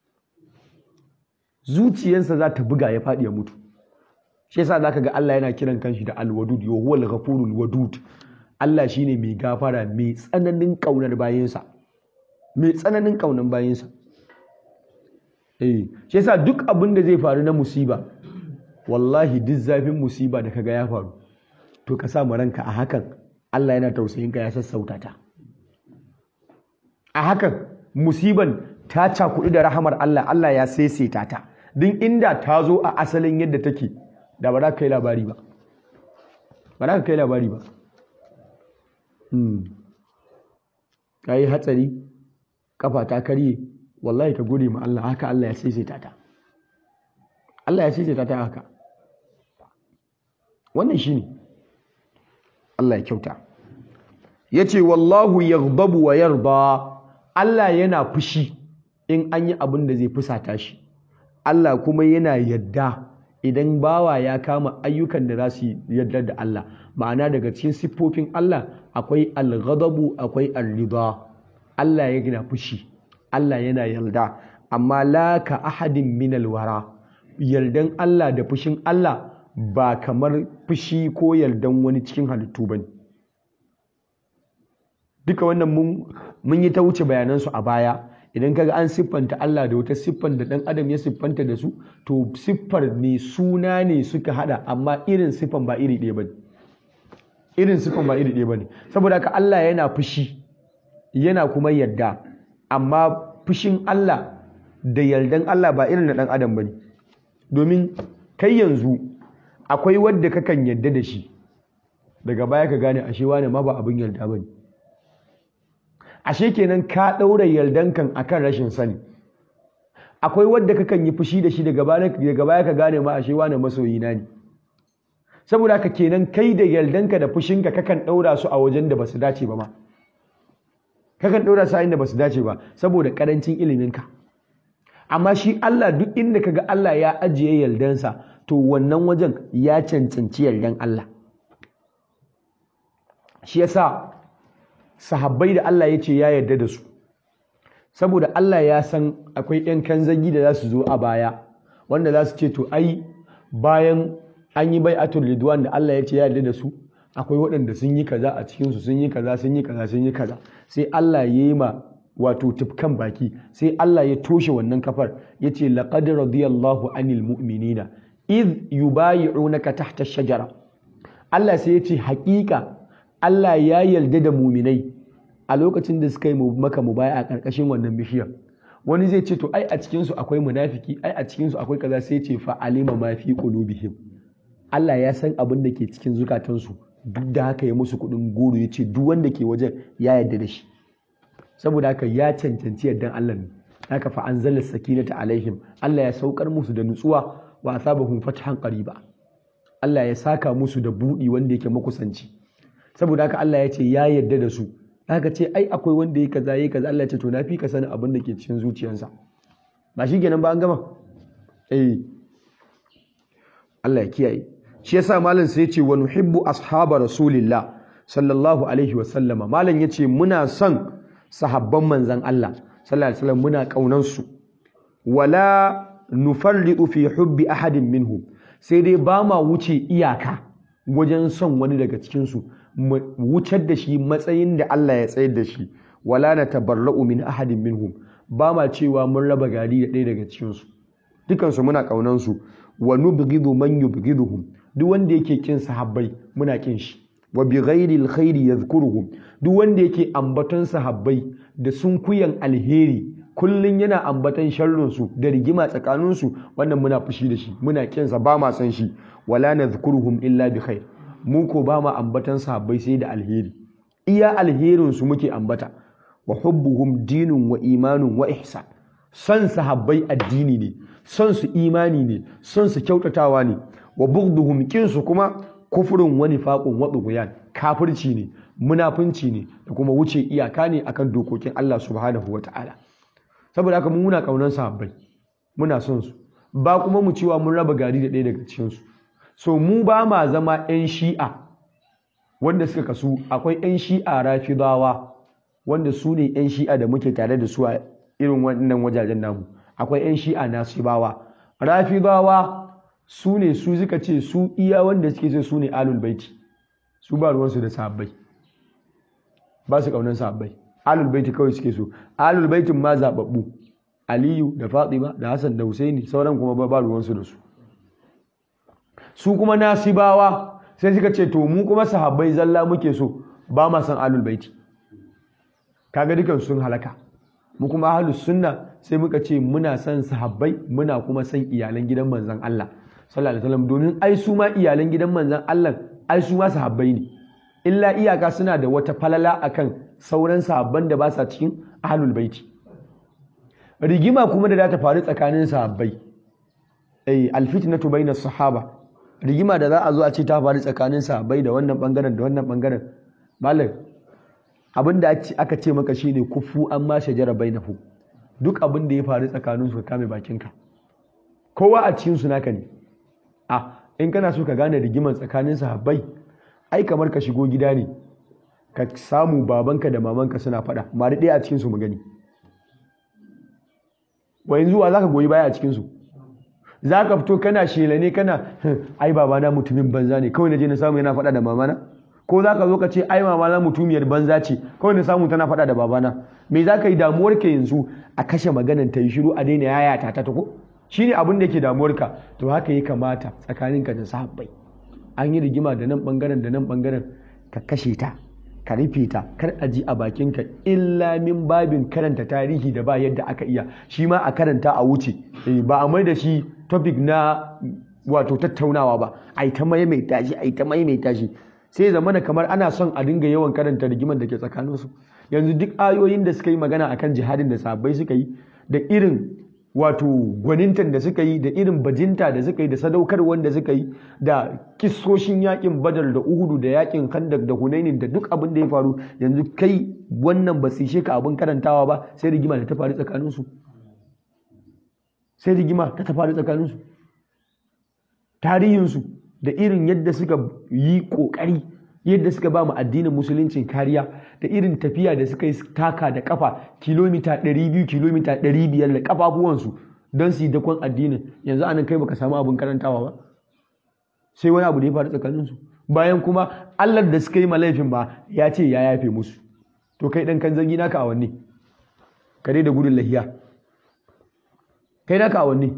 zuciyarsa za ta buga ya faɗi ya mutu shi yasa zaka ga Allah yana kiran kanshi da alwadud yo huwal ghafurul wadud Allah shine mai gafara mai tsananin ƙaunar bayinsa mai tsananin ƙaunar bayinsa eh shi yasa duk abin da zai faru na musiba wallahi duk zafin musiba da kaga ya faru to ka sa ranka a hakan Allah yana tausayin ka ya sassauta ta a hakan musiban ta cakuɗi da rahamar Allah Allah ya saisaita ta din inda ta zo a asalin yadda take da ba za ka kai labari ba ba za ka kai labari ba ka yi hatsari kafa ta karye wallahi ka gode ma Allah haka Allah ya saisaita ta Allah ya saisaita ta haka wannan shine Allah ya kyauta yace wallahu yaghdabu wa yarda Allah yana fushi in an yi abin da zai fusata shi Allah kuma yana yadda idan bawa ya kama ayyukan da za su yadda da Allah ma'ana daga cikin siffofin Allah akwai al-ghadabu akwai ar-rida Allah yana fushi Allah yana yarda amma la ka ahadin min al-wara yardan Allah da fushin Allah ba kamar fushi ko yardan wani cikin halittu bane duka wannan mun mun yi ta wuce bayanansu a baya idan kaga an siffanta Allah da wata siffan da dan adam ya siffanta da su to siffar ne suna ne suka hada amma irin siffan ba iri ɗaya bane irin siffan ba iri ɗaya bane saboda haka Allah yana fushi yana kuma yarda amma fushin Allah da yardan Allah ba irin na dan adam bane domin kai yanzu akwai wadda kakan yarda da shi daga baya ka gane ashe wani ma ba abin yarda bane ashe kenan ka ɗaura yardankan akan rashin sani akwai wadda kakan yi fushi da shi daga baya ka gane ma ashe wani masoyi na ne saboda haka kenan kai da yardanka da fushinka kakan ɗaura su a wajen da basu dace ba ma kakan ɗaura su a inda basu dace ba saboda ƙarancin iliminka amma shi Allah duk inda kaga Allah ya ajiye yardansa to wannan wajen ya cancanci yardan Allah shi yasa sahabbai da Allah ya ce ya yarda da su saboda Allah ya san akwai 'yan kanzagi da za su zo a baya wanda za su ce to ai bayan an yi bai atul ridwan da Allah ya ce ya yarda da su akwai waɗanda sun yi kaza a cikinsu sun yi kaza sun yi kaza sun yi kaza sai Allah ya yi ma wato tufkan baki sai Allah ya toshe wannan kafar ya ce laqad radiyallahu anil mu'minina id yubayi'unaka tahta shajara Allah sai ya ce haƙiƙa Allah ya yarda da muminai a lokacin da suka yi maka mubaya a ƙarƙashin wannan bishiyar wani zai ce to ai a cikinsu akwai munafiki ai a cikinsu akwai kaza sai ce fa alima ma fi qulubihim Allah ya san abin da ke cikin zukatansu duk da haka ya musu kuɗin goro ya ce duk wanda ke wajen ya yarda da shi saboda haka ya cancanci yardan Allah ne haka fa anzala sakinata alaihim Allah ya saukar musu da nutsuwa wa asabahum fathan qariba Allah ya saka musu da budi wanda yake makusanci saboda haka Allah ya ce ya yarda da su haka ce ai akwai wanda yake kaza yake kaza Allah ya ce to na fi ka sanin abin da ke cikin zuciyarsa ba shi kenan ba an gama eh Allah ya kiyaye shi yasa malam sai ya ce wa nuhibbu ashaba rasulillah sallallahu alaihi wa sallama malam yace muna son sahabban manzon Allah sallallahu alaihi wasallam muna kaunan su wala nufarridu fi hubbi ahadin minhum sai dai ba ma wuce iyaka wajen son wani daga cikin su mu wucar da shi matsayin da Allah ya tsayar da shi wala natabarra'u min ahadin minhum ba ma cewa mun raba gari da ɗaya daga cikin su dukan su muna kaunan su wa nubghidu man yubghiduhum duk wanda yake kin sahabbai muna kin shi wa bi ghairi alkhairi yadhkuruhum duk wanda yake ambaton sahabbai da sunkuyan alheri kullun yana ambaton sharrin su da rigima tsakanin su wannan muna fushi da shi muna kin sa ba ma san shi wala nadhkuruhum illa bi khair mu ko ba ma ambaton sahabbai sai da alheri iya alherin su muke ambata wa hubbuhum dinun wa imanun wa ihsan son sahabbai addini ne son su imani ne son su kyautatawa ne wa bughduhum kinsu kuma kufurin wani faƙon waɗuguyan kafirci ne munafunci ne da kuma wuce iyaka ne akan dokokin Allah subhanahu wata'ala saboda haka mun muna kaunar sahabbai muna son su ba kuma mu cewa mun raba gari da ɗaya daga cikin su so mu ba ma zama 'yan shi'a wanda suka kasu akwai 'yan shi'a rafidawa wanda su ne 'yan shi'a da muke tare da su a irin wannan wajajen namu akwai 'yan shi'a nasibawa rafidawa su ne su suka ce su iya wanda suke ce su ne alul baiti su ba ruwansu da sahabbai ba su kaunan sahabbai alul baiti kawai suke so alul baitin ma zababbu aliyu da fatima da hassan da husaini sauran kuma ba ruwansu da su su kuma nasibawa sai suka ce to mu kuma sahabbai zalla muke so ba ma san alul baiti kaga dukan sun halaka mu kuma ahlus sunna sai muka ce muna son sahabbai muna kuma son iyalan gidan manzon Allah sallallahu alaihi wasallam domin ai su ma iyalan gidan manzon Allah ai su ma sahabbai ne illa iyaka suna da wata falala akan sauran sahabban da ba sa cikin ahlul baiti rigima kuma da za ta faru tsakanin sahabbai eh alfitnatu bainas sahaba rigima da za a zo a ce ta faru tsakanin sahabbai da wannan bangaren da wannan bangaren malam abinda aka ce maka shine kufu an ma shajara bainahu duk abin da ya faru tsakanin su ka kame bakinka kowa a cikin su naka ne a in kana so ka gane rigiman tsakanin sahabbai ai kamar ka shigo gida ne ka samu babanka da mamanka suna faɗa ma da ɗaya a cikin su mu gani wa yanzu wa zaka goyi baya a cikin su zaka fito kana shela ne kana ai babana mutumin banza ne kawai naje na samu yana faɗa da mamana ko zaka zo ka ce ai mamana mutumiyar banza ce kawai na samu tana faɗa da babana me zaka yi damuwar ka yanzu a kashe maganan ta yi shiru a daina yayata ta ta ko shine abin da yake damuwarka to haka ya kamata tsakaninka da sahabbai an yi rigima da nan bangaren da nan bangaren ka kashe ta ka rufe ta kar a ji a bakinka illa min babin karanta tarihi da ba yadda aka iya shi ma a karanta a wuce ba a mai da shi topic na wato tattaunawa ba a yi ta maimaita shi a yi ta maimaita shi sai zamana kamar ana son a dinga yawan karanta rigiman da ke tsakaninsu yanzu duk ayoyin da suka yi magana akan jihadin da sahabbai suka yi da irin wato gwanintan da suka yi da irin bajinta da suka yi da sadaukarwar da suka yi da kisoshin yakin badar da uhudu da yakin kandak da hunainin da duk abin da ya faru yanzu kai wannan ba su ka abin karantawa ba sai rigima da ta faru tsakaninsu sai rigima ta ta faru tsakaninsu tarihinsu da irin yadda suka yi kokari yadda suka ba mu addinin musuluncin kariya da irin tafiya da suka yi taka da kafa kilomita 200 kilomita 500 da kafafuwansu don su yi dakon addinin yanzu anan kai baka samu abin karantawa ba sai wani abu da ya faru tsakaninsu bayan kuma allah da suka yi malaifin ba ya ce ya yafe musu to kai dan kan zangi naka a wanne kare da gudun lahiya kai naka a wanne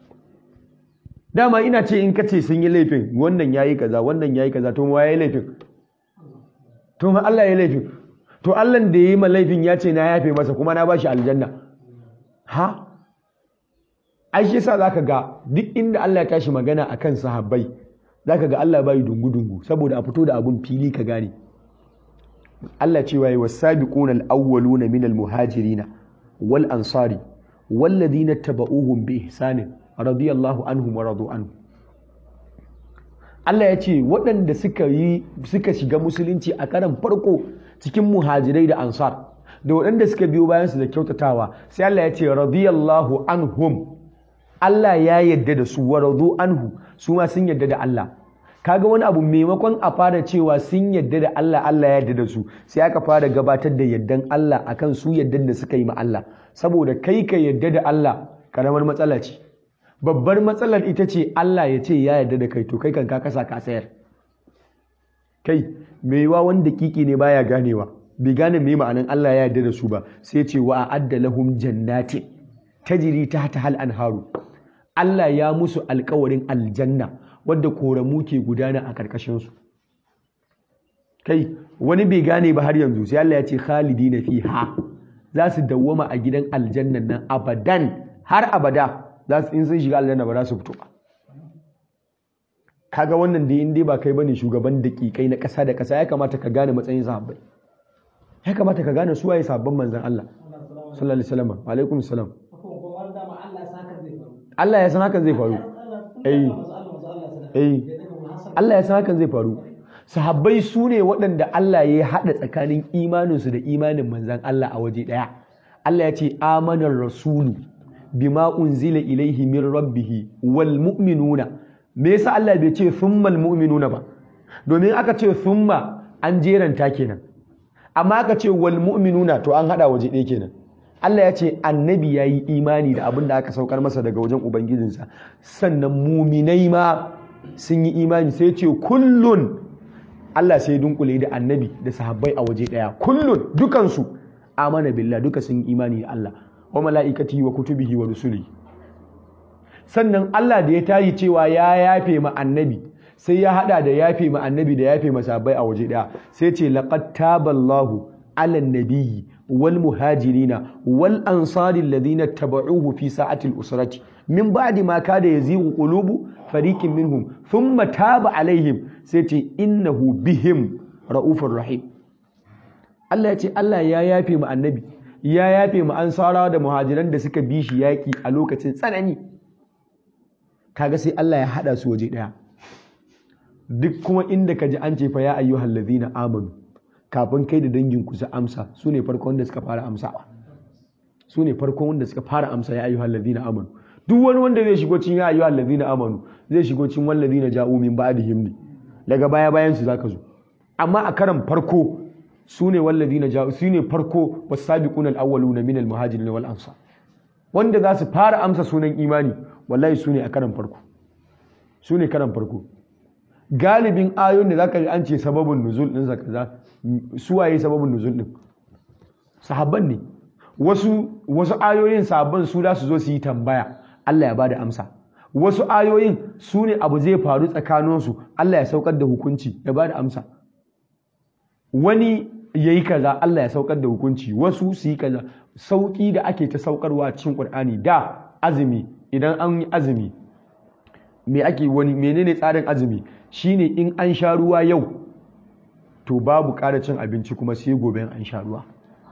dama ina ce in kace sun yi laifin wannan yayi kaza wannan yayi kaza to ma yayi laifin to ma Allah yayi laifin to Allah da yayi ma laifin ya ce na yafe masa kuma na bashi aljanna ha ai shi yasa zaka ga duk inda Allah ya tashi magana akan sahabbai zaka ga Allah bai dungu-dungu saboda a fito da abun fili ka gane Allah cewa yi wasabiquna al-awwaluna min al-muhajirina wal ansari walladhina tabauhum bi ihsanin radiyallahu anhum wa radu anhu Allah ya ce waɗanda suka yi suka shiga musulunci a karan farko cikin muhajirai da ansar da waɗanda suka biyo bayansu da kyautatawa sai Allah ya ce radiyallahu anhum Allah ya yadda da su wa radu anhu su ma sun yadda da Allah kaga wani abu maimakon a fara cewa sun yadda da Allah Allah ya yadda da su sai aka fara gabatar da yaddan Allah akan su yaddan da suka yi ma Allah saboda kai ka yadda da Allah karamar matsala ce babbar matsalar ita ce Allah ya ce ya yadda da kai to kai kan ka kasa ka sayar kai mai yiwa wanda kiki ne baya ganewa bai gane me ma'anan Allah ya yarda da su ba sai ce wa a'adda lahum jannatin tajri tahta hal anharu Allah ya musu alkawarin aljanna wadda koramu ke gudana a karkashin su kai wani bai gane ba har yanzu sai Allah ya ce khalidina fiha za su dawwama a gidan aljannan nan abadan har abada za su in sun shiga aljanna ba za su fito ba kaga wannan da in dai ba kai bane shugaban daƙiƙai na ƙasa da ƙasa ya kamata ka gane matsayin sahabbai ya kamata ka gane suwaye sabon manzan Allah sallallahu alaihi wasallam alaikum salam Allah ya san hakan zai faru eh eh Allah ya san hakan zai faru sahabbai su ne waɗanda Allah ya haɗa tsakanin imaninsu da imanin manzan Allah a waje ɗaya Allah ya ce amanar rasulu bima unzila ilaihi min rabbihi wal mu'minuna me yasa Allah bai ce thummal mu'minuna ba domin aka ce thumma an jeranta kenan amma aka ce wal mu'minuna to an hada waje ɗaya kenan Allah ya ce annabi ya yi imani da abin da aka saukar masa daga wajen ubangijinsa sannan muminai ma sun yi imani sai ce kullun Allah sai dunkule da annabi da sahabbai a waje ɗaya kullun dukansu amana billah duka sun yi imani da Allah wa mala'ikati wa kutubihi wa rusuli sannan Allah da ya tayi cewa ya yafe ma annabi sai ya hada da yafe ma annabi da yafe ma sahabbai a waje daya sai ce laqad taballahu ala nabiyyi wal muhajirina wal ansari alladhina tabauhu fi sa'ati al usrati min ba'di ma kada yazighu qulubu fariqin minhum thumma taba alaihim sai ce innahu bihim raufur rahim Allah ya ce Allah ya yafe ma annabi ya yafe ma ansarawa da muhajiran da suka bi shi yaki a lokacin tsanani kaga sai Allah ya hada su waje daya duk kuma inda ka ji an ce fa ya ayyuhal ladhina amanu kafin kai da dangin ku su amsa su ne farkon wanda suka fara amsawa su ne farkon wanda suka fara amsa ya ayyuhal ladhina amanu duk wani wanda zai shigo cikin ya ayyuhal ladhina amanu zai shigo cikin wal ladhina ja'u min ba'dihim ne daga baya bayan su zaka zo amma a karan farko su ne wal ladhina ja'u su ne farko was-sabiquna al-awwaluna min al-muhajirin wal ansar wanda za su fara amsa sunan imani wallahi su ne a karan farko su ne karan farko galibin ayoyin da zaka ji an ce sababin nuzul din kaza su waye sababin nuzul din sahabban ne wasu wasu ayoyin sahabban su da su zo su yi tambaya Allah ya bada amsa wasu ayoyin su ne abu zai faru tsakaninsu Allah ya saukar da hukunci ya bada amsa wani ya yi kaza Allah ya saukar da hukunci wasu su yi kaza sauki da ake ta saukarwa cikin Qur'ani da azumi idan an yi azumi me ake wani menene tsarin azumi shine in an sha ruwa yau to babu ƙara cin abinci kuma sai gobe an sha ruwa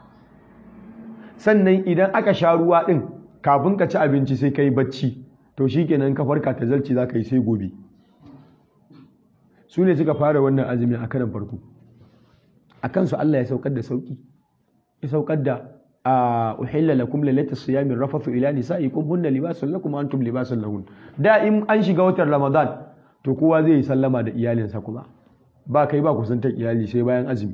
sannan idan aka sha ruwa din kafin ka ci abinci sai kai bacci to shikenan ka farka ta zalci za ka yi sai gobe su ne suka fara wannan azumi a karan farko a kansu Allah ya saukar da sauki ya saukar da a uhilla lakum lalata siyami rafathu ila nisaikum hunna libasun lakum wa antum libasun lahun da in an shiga watan ramadan to kowa zai yi sallama da iyalinsa kuma ba kai ba kusantar iyali sai bayan azumi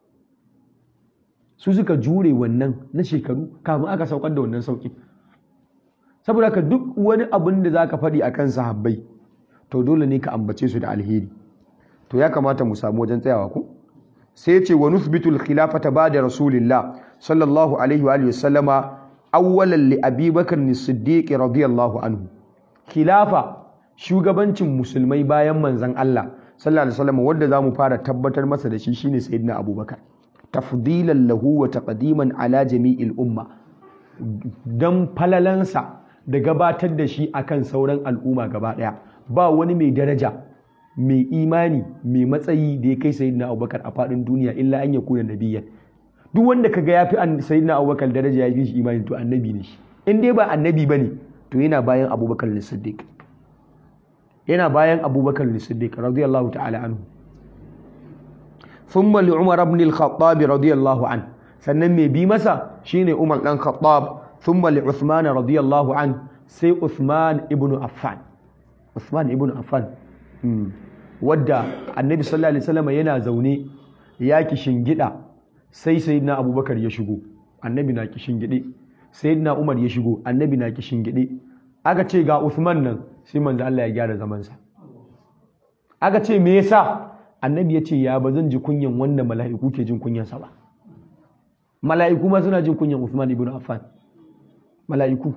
su suka jure wannan na shekaru kafin aka saukar da wannan sauki saboda ka duk wani abin da zaka faɗi akan sahabbai to dole ne ka ambace su da alheri to ya kamata mu samu wajen tsayawa ko sai ya ce wa nuthbitul khilafata ba'da rasulillah sallallahu alaihi wa alihi sallama awwalan li abi bakr as-siddiq radiyallahu anhu khilafa shugabancin musulmai bayan manzon Allah sallallahu alaihi wasallam wanda zamu fara tabbatar masa da shi shine sayyidina abubakar tafdilan lahu wa taqdiman ala jami'il umma dan falalansa da gabatar da shi akan sauran al'umma gaba daya ba wani mai daraja mai imani mai matsayi da ya kai sayyidina abubakar a faɗin duniya illa an ya kuna nabiyyan duk wanda kaga ya fi sayyidina abubakar daraja ya fi shi imani to annabi ne shi in dai ba annabi bane to yana bayan abubakar siddiq yana bayan abubakar siddiq radiyallahu ta'ala anhu thumma li umar ibn al-khattab radiyallahu an sannan mai bi masa shine umar dan khattab thumma li uthman radiyallahu an sai uthman ibn affan uthman ibn affan wadda annabi sallallahu alaihi wasallam yana zaune ya gida sai sayyidina abubakar ya shigo annabi na gide sayyidina umar ya shigo annabi na gide aka ce ga uthman nan sai manzo Allah ya gyara zamansa aka ce me yasa annabi ya ce ya ba zan ji kunyan wanda mala'iku ke jin kunyansa ba mala'iku ma suna jin kunyan Uthman ibn Affan mala'iku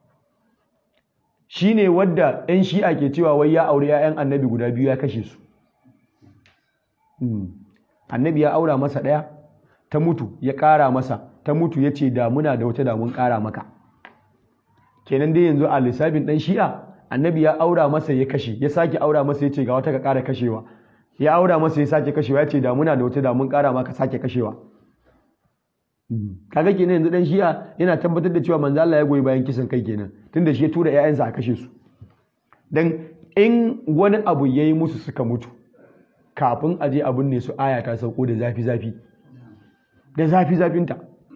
shine wadda ɗan shi'a ke cewa wai ya aure 'ya'yan annabi guda biyu ya kashe su annabi ya aura masa ɗaya ta mutu ya ƙara masa ta mutu ya ce da muna da wata damun ƙara maka kenan dai yanzu a lissafin ɗan shi'a annabi ya aura masa ya kashe ya sake aura masa ya ce ga wata ka ƙara kashewa ya aura masa ya sake kashewa ya ce da muna da wata damun ƙara maka sake kashewa kaga kenan yanzu dan shi'a yana tabbatar da cewa manzo Allah ya goyi bayan kisan kai kenan tunda shi ya tura ƴaƴansa a kashe su dan in wani abu yayi musu suka mutu kafin aje abun ne su aya ta sauko da zafi zafi da zafi zafinta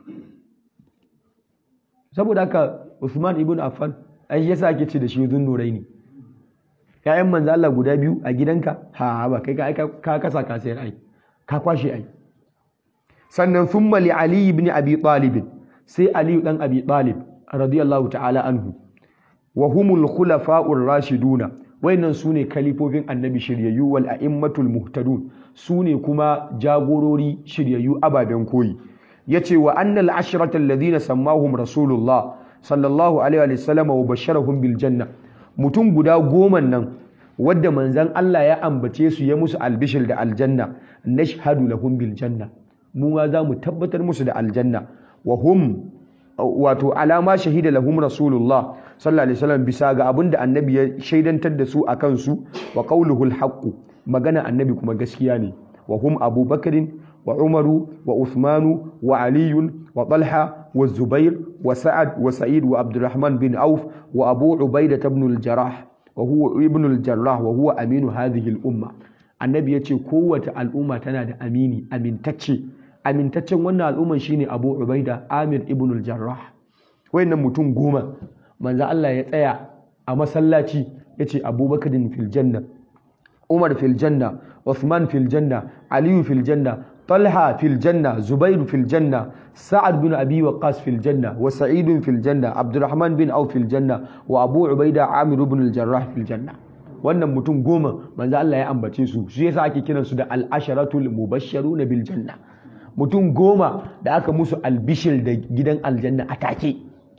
saboda haka Usman ibn Affan ai yasa ake ce da shi zunnuraini ƴaƴan manzo Allah guda biyu a gidanka ha ba kai ka kasa ka sayar ai ka kwashe ai sannan thumma li ali ibn abi talib sai ali dan abi talib radiyallahu ta'ala anhu wa humul khulafa'ur rashiduna wayannan sune kalifofin annabi shiryayyu wal a'immatul muhtadun sune kuma jagorori shiryayyu ababen koyi yace wa annal ashrata alladhina sammahum rasulullah sallallahu alaihi wa sallam wa basharahum bil janna mutum guda goma nan wadda manzon Allah ya ambace su ya musu albishir da aljanna nashhadu lahum bil janna mu ma za mu tabbatar musu da aljanna wa hum wato alama shahida lahum rasulullah sallallahu alaihi wasallam bisa ga abin da annabi ya shaidantar da su akan su wa qawluhu alhaq magana annabi kuma gaskiya ne wa hum abubakarin wa umaru wa uthmanu wa aliyun wa talha wa zubair wa sa'ad wa sa'id wa abdurrahman bin auf wa abu ubaidah ibn al-jarrah wa huwa ibn al-jarrah wa huwa aminu hadhihi al-umma annabi yace kowace al'umma tana da amini amintacce amintaccen wannan al'umman shine Abu Ubaida Amir ibn al-Jarrah wayannan mutum goma manzo Allah ya tsaya a masallaci yace Abubakar fil janna Umar fil janna Uthman fil janna Ali fil janna Talha fil janna Zubair fil janna Sa'ad bin Abi Waqqas fil janna wa Sa'id fil janna Abdurrahman bin Auf fil janna wa Abu Ubaida Amir ibn al-Jarrah fil janna wannan mutum goma manzo Allah ya ambace su shi yasa ake kiransu da al-asharatul mubashsharuna bil janna mutum goma da aka musu albishir da gidan aljanna a take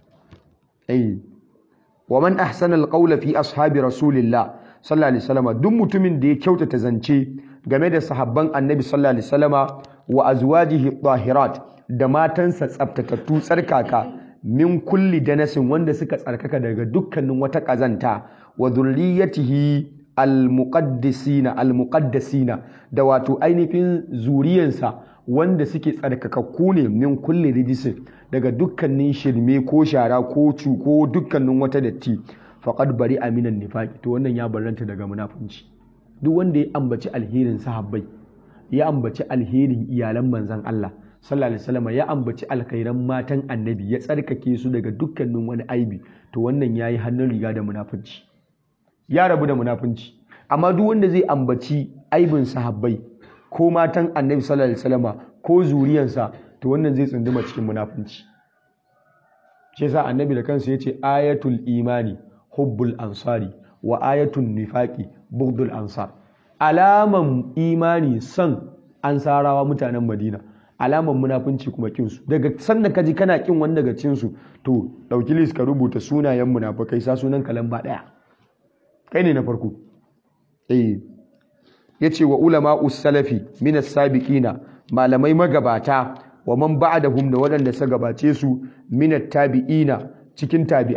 wa man ahsana alqawla fi ashabi rasulillah sallallahu alaihi wasallam duk mutumin da ya kyautata zance game da sahabban annabi sallallahu alaihi wasallama wa azwajihi tahirat da matansa tsaftatattu tsarkaka min kulli danasin wanda suka tsarkaka daga dukkanin wata kazanta wa dhurriyyatihi almuqaddisina almuqaddasina da wato ainihin zuriyansa wanda suke tsarkakakku ne min kulle rijisin daga dukkanin shirme ko shara ko cu ko dukkanin wata datti faqad bari aminan nifaqi to wannan ya barranta daga munafunci duk wanda ya ambaci alherin sahabbai ya ambaci alherin iyalan manzon Allah sallallahu alaihi wasallam ya ambaci alkhairan matan annabi ya tsarkake su daga dukkanin wani aibi to wannan yayi hannun riga da munafunci ya rabu da munafunci amma duk wanda zai ambaci aibin sahabbai ko matan annabi sallallahu alaihi wasallama ko zuriyansa to wannan zai tsunduma cikin munafunci shi yasa annabi da kansa yace ayatul imani hubbul ansari wa ayatul nifaqi bughdul ansar alaman imani son ansarawa mutanen madina alaman munafunci kuma kin su daga sannan kaji kana kin wani daga cin su to dauki list ka rubuta sunayen munafikai sa sunan kalamba daya kai ne na farko eh yace wa ulama salafi min as-sabiqina malamai magabata wa man ba'dahum da waɗanda suka gabace su min tabiina cikin tabi'ai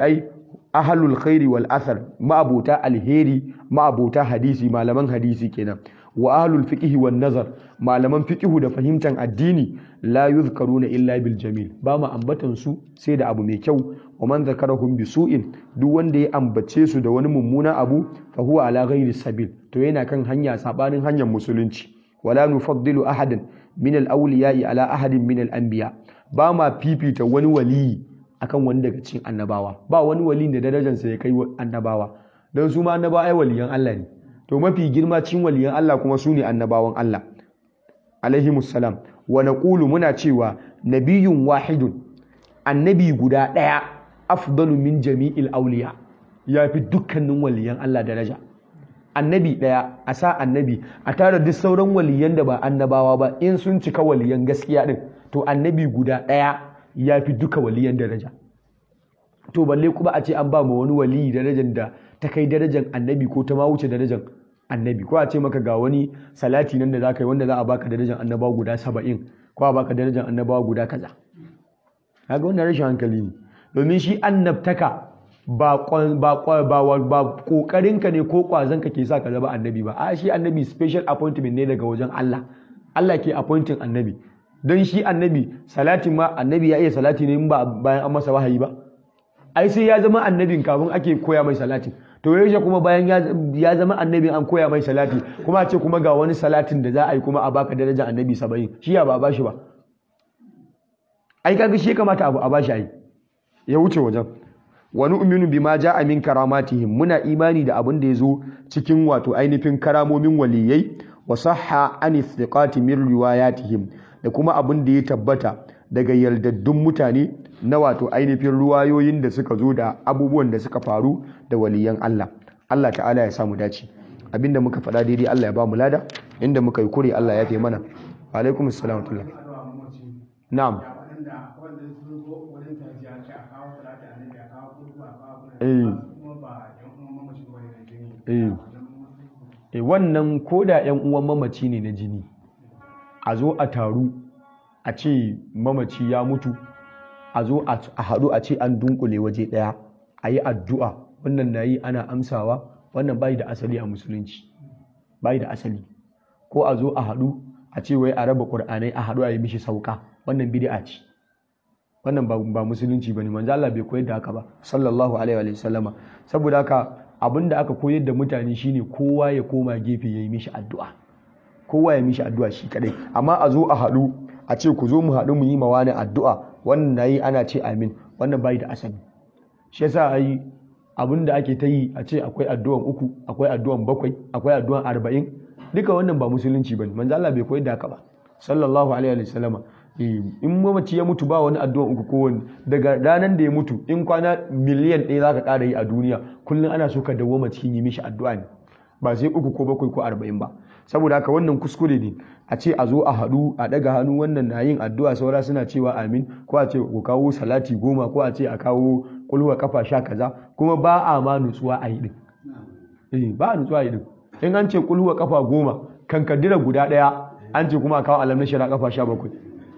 ahlul khairi wal athar ma'abota alheri ma'abota hadisi malaman hadisi kenan wa ahlul fiqhi wan nazar malaman fiqhu da fahimtar addini la yuzkaruna illa bil jamil ba mu ambatan su sai da abu mai kyau wa man zakarahum bi su'in duk wanda ya ambace su da wani mummuna abu fa huwa ala ghairi sabil to yana kan hanya sabanin hanyar musulunci wala nufaddilu ahadan min al awliya'i ala ahadin min al anbiya ba ma fifita wani waliyi akan wani daga cikin annabawa ba wani wali da darajarsa ya kai annabawa don su ma annabawa ai waliyan Allah ne to mafi girma cikin waliyan Allah kuma su ne annabawan Allah alaihi musallam wa naqulu muna cewa nabiyyun wahidun annabi guda ɗaya afdalu min jami'il awliya ya fi dukkanin waliyan Allah daraja annabi ɗaya a sa annabi a tara duk sauran waliyan da ba annabawa ba in sun cika waliyan gaskiya din to annabi guda ɗaya ya fi duka waliyan daraja to balle kuma a ce an ba ma wani waliyi darajar da ta kai darajar annabi ko ta ma wuce darajar annabi ko a ce maka ga wani salati nan da za ka yi wanda za a baka darajar annabawa guda saba'in ko a baka darajar annabawa guda kaza kaga wannan rashin hankali ne domin shi annabtaka ba ba kokarinka ne ko kwazonka ke sa ka zama annabi ba a shi annabi special appointment ne daga wajen Allah Allah ke appointing annabi don shi annabi salatin ma annabi ya iya salati ne ba bayan an masa wahayi ba ai sai ya zama annabin kafin ake koya mai salati to yaushe kuma bayan ya zama annabin an koya mai salati kuma a ce kuma ga wani salatin da za a yi kuma a baka darajar annabi saba'in shi ya ba a bashi ba ai kaga shi kamata abu a bashi ai ya wuce wajen wani uminu bima ja'a min karamatihim muna imani da abin da ya zo cikin wato ainihin karamomin waliyai wa sahha an thiqati min riwayatihim da kuma abin da ya tabbata daga yardaddun mutane na wato ainihin ruwayoyin da suka zo da abubuwan da suka faru da waliyan Allah Allah ta'ala ya samu dace abinda muka faɗa daidai Allah ya ba mu lada inda muka yi kure Allah ya fi mana alaikum assalam wa na'am eh wannan koda yan uwan mamaci ne na jini a zo a taru a ce mamaci ya mutu a zo a haɗu a ce an dunkule waje ɗaya a yi addu'a wannan na yi ana amsawa wannan bayi da asali a musulunci bayi da asali ko a zo a haɗu a ce wai a raba ƙur'anai a haɗu a yi mishi sauka wannan bid'a ce wannan ba musulunci bane manzo Allah bai koyar da haka ba sallallahu alaihi wa sallama saboda haka abinda aka koyar da mutane shine kowa ya koma gefe yayi mishi addu'a kowa ya mishi addu'a shi kadai amma a zo a haɗu a ce ku zo mu haɗu mu yi ma wani addu'a wannan nayi ana ce amin wannan bai da asali shi yasa ai abin da ake ta yi a ce akwai addu'an uku akwai addu'an bakwai akwai addu'an arba'in duka wannan ba musulunci bane manzo Allah bai koyar da haka ba sallallahu alaihi wa sallama in mamaci ya mutu ba wani addu'an uku ko wani daga ranar da ya mutu in kwana miliyan ɗaya za ka ƙara yi a duniya kullum ana so ka dawwama cikin yi mishi addu'a ne ba sai uku ko bakwai ko arba'in ba saboda haka wannan kuskure ne a ce a zo a haɗu a ɗaga hannu wannan na yin addu'a saura suna cewa amin ko a ce ku kawo salati goma ko a ce a kawo kulwa kafa sha kaza kuma ba a ma nutsuwa a yi ɗin ba a nutsuwa a yi ɗin in an ce kulwa kafa goma kan kaddira guda ɗaya an ce kuma a kawo alam na shira kafa sha bakwai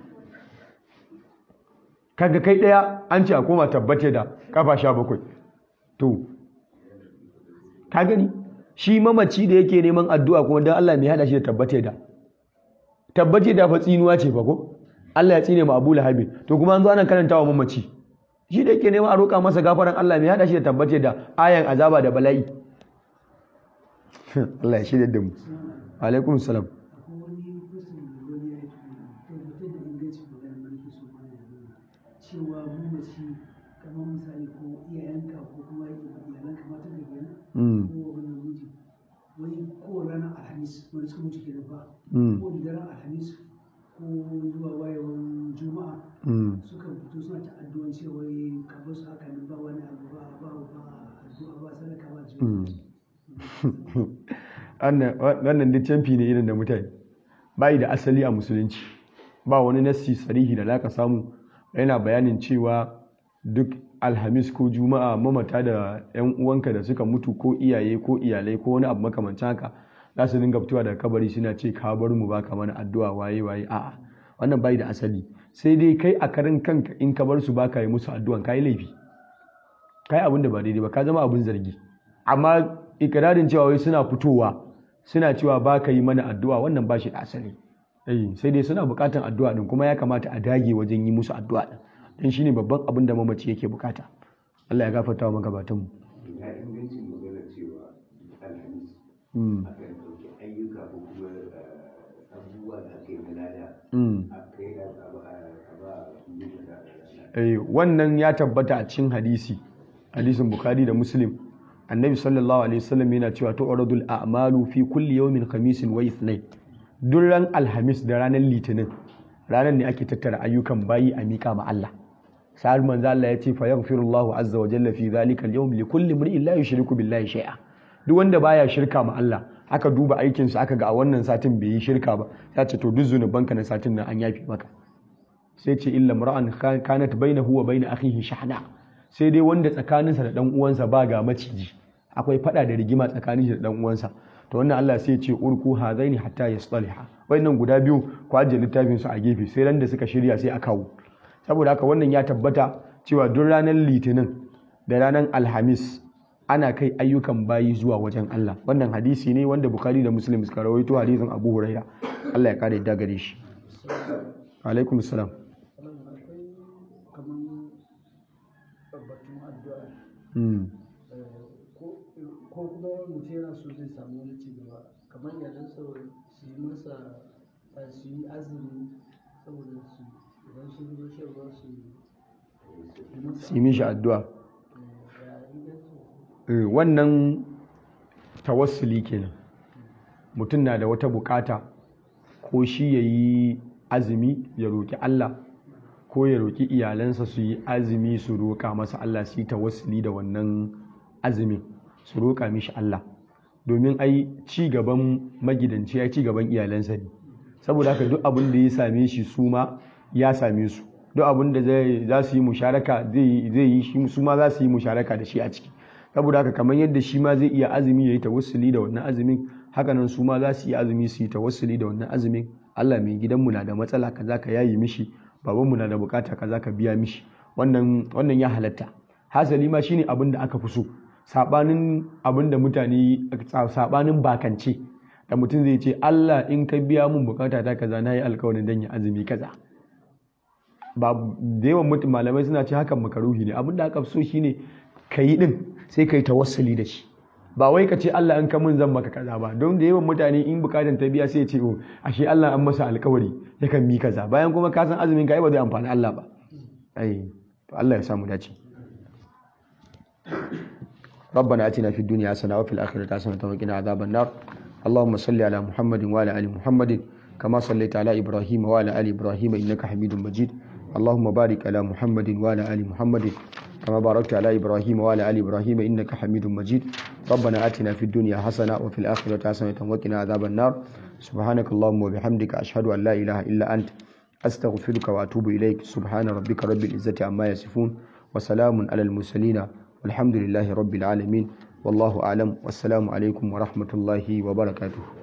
kaga kai ɗaya an ce a koma tabbate da kafa sha bakwai to ka gani shi mamaci da yake neman addu'a kuma don Allah mai hada shi da tabbate da tabbate da fa tsinuwa ce fa ko Allah ya tsine ma Abu Lahab to kuma an zo ana karanta wa mamaci shi da yake neman a roƙa masa gafaran Allah mai hada shi da tabbate da ayan azaba da bala'i Allah ya shirya da mu alaikum salam cewa mamaci kamar misali ko iyayenka ko kuma iyalanka mata da kenan ko wani miji wani ko ranar alhamis wani suka mutu kenan ba ko da daren alhamis ko zuwa wayewan juma'a suka fito suna ta addu'an cewa kabar su haka nan ba wani abu ba ba ba addu'a ba sadaka ba wannan duk canfi ne irin da mutane bayi da asali a musulunci ba wani nassi sarihi da zaka samu yana bayanin cewa duk alhamis ko juma'a mamata da 'yan uwanka da suka mutu ko iyaye ko iyalai ko wani abu makamancin haka za su dinga fitowa daga kabari suna ce ka bar mu baka mana addu'a waye waye a'a wannan bai da asali sai dai kai a karin kanka in ka bar su baka yi musu addu'an kai laifi kai abin da ba daidai ba ka zama abin zargi amma ikirarin cewa wai suna fitowa suna cewa ba ka yi mana addu'a wannan ba shi da asali sai dai suna bukatan addu'a din kuma ya kamata a dage wajen yi musu addu'a din don shine babban abin da mamaci yake bukata Allah ya gafarta wa magabatan mu ya ingancin magana cewa alhamis Mm. akan ɗauki ayyuka ko kuma eh, abubuwa da aka yi na lada Mm. a kai a ba a ba mutum da Eh, wannan ya tabbata a cikin hadisi hadisin bukhari da muslim annabi sallallahu alaihi wasallam yana cewa tu'radul a'malu fi kulli yawmin khamisin wa ithnain duk ran alhamis da ranar litinin ranar ne ake tattara ayyukan bayi a mika ma Allah sa'ar manzo Allah ya ce fa yaghfirullahu azza wa jalla fi dhalika al-yawm li kulli imrin la yushriku billahi shay'a duk wanda baya shirka ma Allah aka duba aikinsa aka ga a wannan satin bai yi shirka ba ya ce to duk zunubanka na satin nan an yafi maka sai ce illa mar'an kanat bainahu wa bain akhihi shahna sai dai wanda tsakaninsa da dan uwansa ba ga maciji akwai fada da rigima tsakanin shi da dan uwansa to wannan Allah sai ya ce urku hadaini hatta yastaliha wannan guda biyu ku ajiye littafin su a gefe sai ran da suka shirya sai a kawo saboda haka wannan ya tabbata cewa duk ranar litinin da ranar alhamis ana kai ayyukan bayi zuwa wajen Allah wannan hadisi ne wanda Bukhari da Muslim suka rawaito hadisin Abu Huraira Allah ya kare da gare shi alaikum salam Wannan akwai kaman batun addu'a mm. eh, ko ko kuma mutum yana so zai samu wani ci gaba kamar iyalansa su yi masa eh, su yi azumi saboda su idan sun zo shan ruwa su yi masa su yi mishi addu'a eh, ya ingancin Eh, wannan tawassuli kenan mutum na da wata bukata ko shi ya yi azumi ya roƙi Allah ko ya roƙi iyalansa su yi azumi su roƙa masa Allah su yi tawassuli da wannan azumin su roƙa mishi Allah domin ai ci gaban magidanci ya ci gaban iyalansa ne saboda haka duk abin da ya same shi su ma ya same su duk abin da zai- za su yi musharaka zai yi- zai yi shi su ma za su yi musharaka da shi a ciki saboda haka kamar yadda shi ma zai iya azumi ya yi tawassuli da wannan azumin haka nan su ma za su yi azumi su yi tawassuli da wannan azumin Allah mai gidanmu na da matsala kaza ka yayi mishi babanmu na da bukata kaza ka biya mishi wannan wannan ya halatta hasali ma shine abin da aka fi so sabanin abin da mutane sabanin bakance da mutum zai ce Allah in ka biya mun bukata ta kaza na yi alkawarin dan ya azumi kaza ba da yawan mutum malamai suna ce hakan makaruhi ne abin da aka fi so shine ka yi din sai ka yi tawassuli da shi ba wai ka ce Allah in ka mun zan maka kaza ba don da yawan mutane in bukatan ta biya sai ya ce oh ashe Allah an masa alkawari yakan mi kaza bayan kuma ka san azumin ka ai ba zai amfani Allah ba ai to Allah ya samu dace ربنا اتنا في الدنيا حسنه وفي الاخره حسنه وقنا عذاب النار اللهم صل على محمد وعلى ال محمد كما صليت على ابراهيم وعلى ال ابراهيم انك حميد مجيد اللهم بارك على محمد وعلى ال محمد كما باركت على ابراهيم وعلى ال ابراهيم انك حميد مجيد ربنا اتنا في الدنيا حسنه وفي الاخره حسنه وقنا عذاب النار سبحانك اللهم وبحمدك اشهد ان لا اله الا انت استغفرك واتوب اليك سبحان ربك رب العزه عما يصفون وسلام على المرسلين والحمد لله رب العالمين والله أعلم والسلام عليكم ورحمة الله وبركاته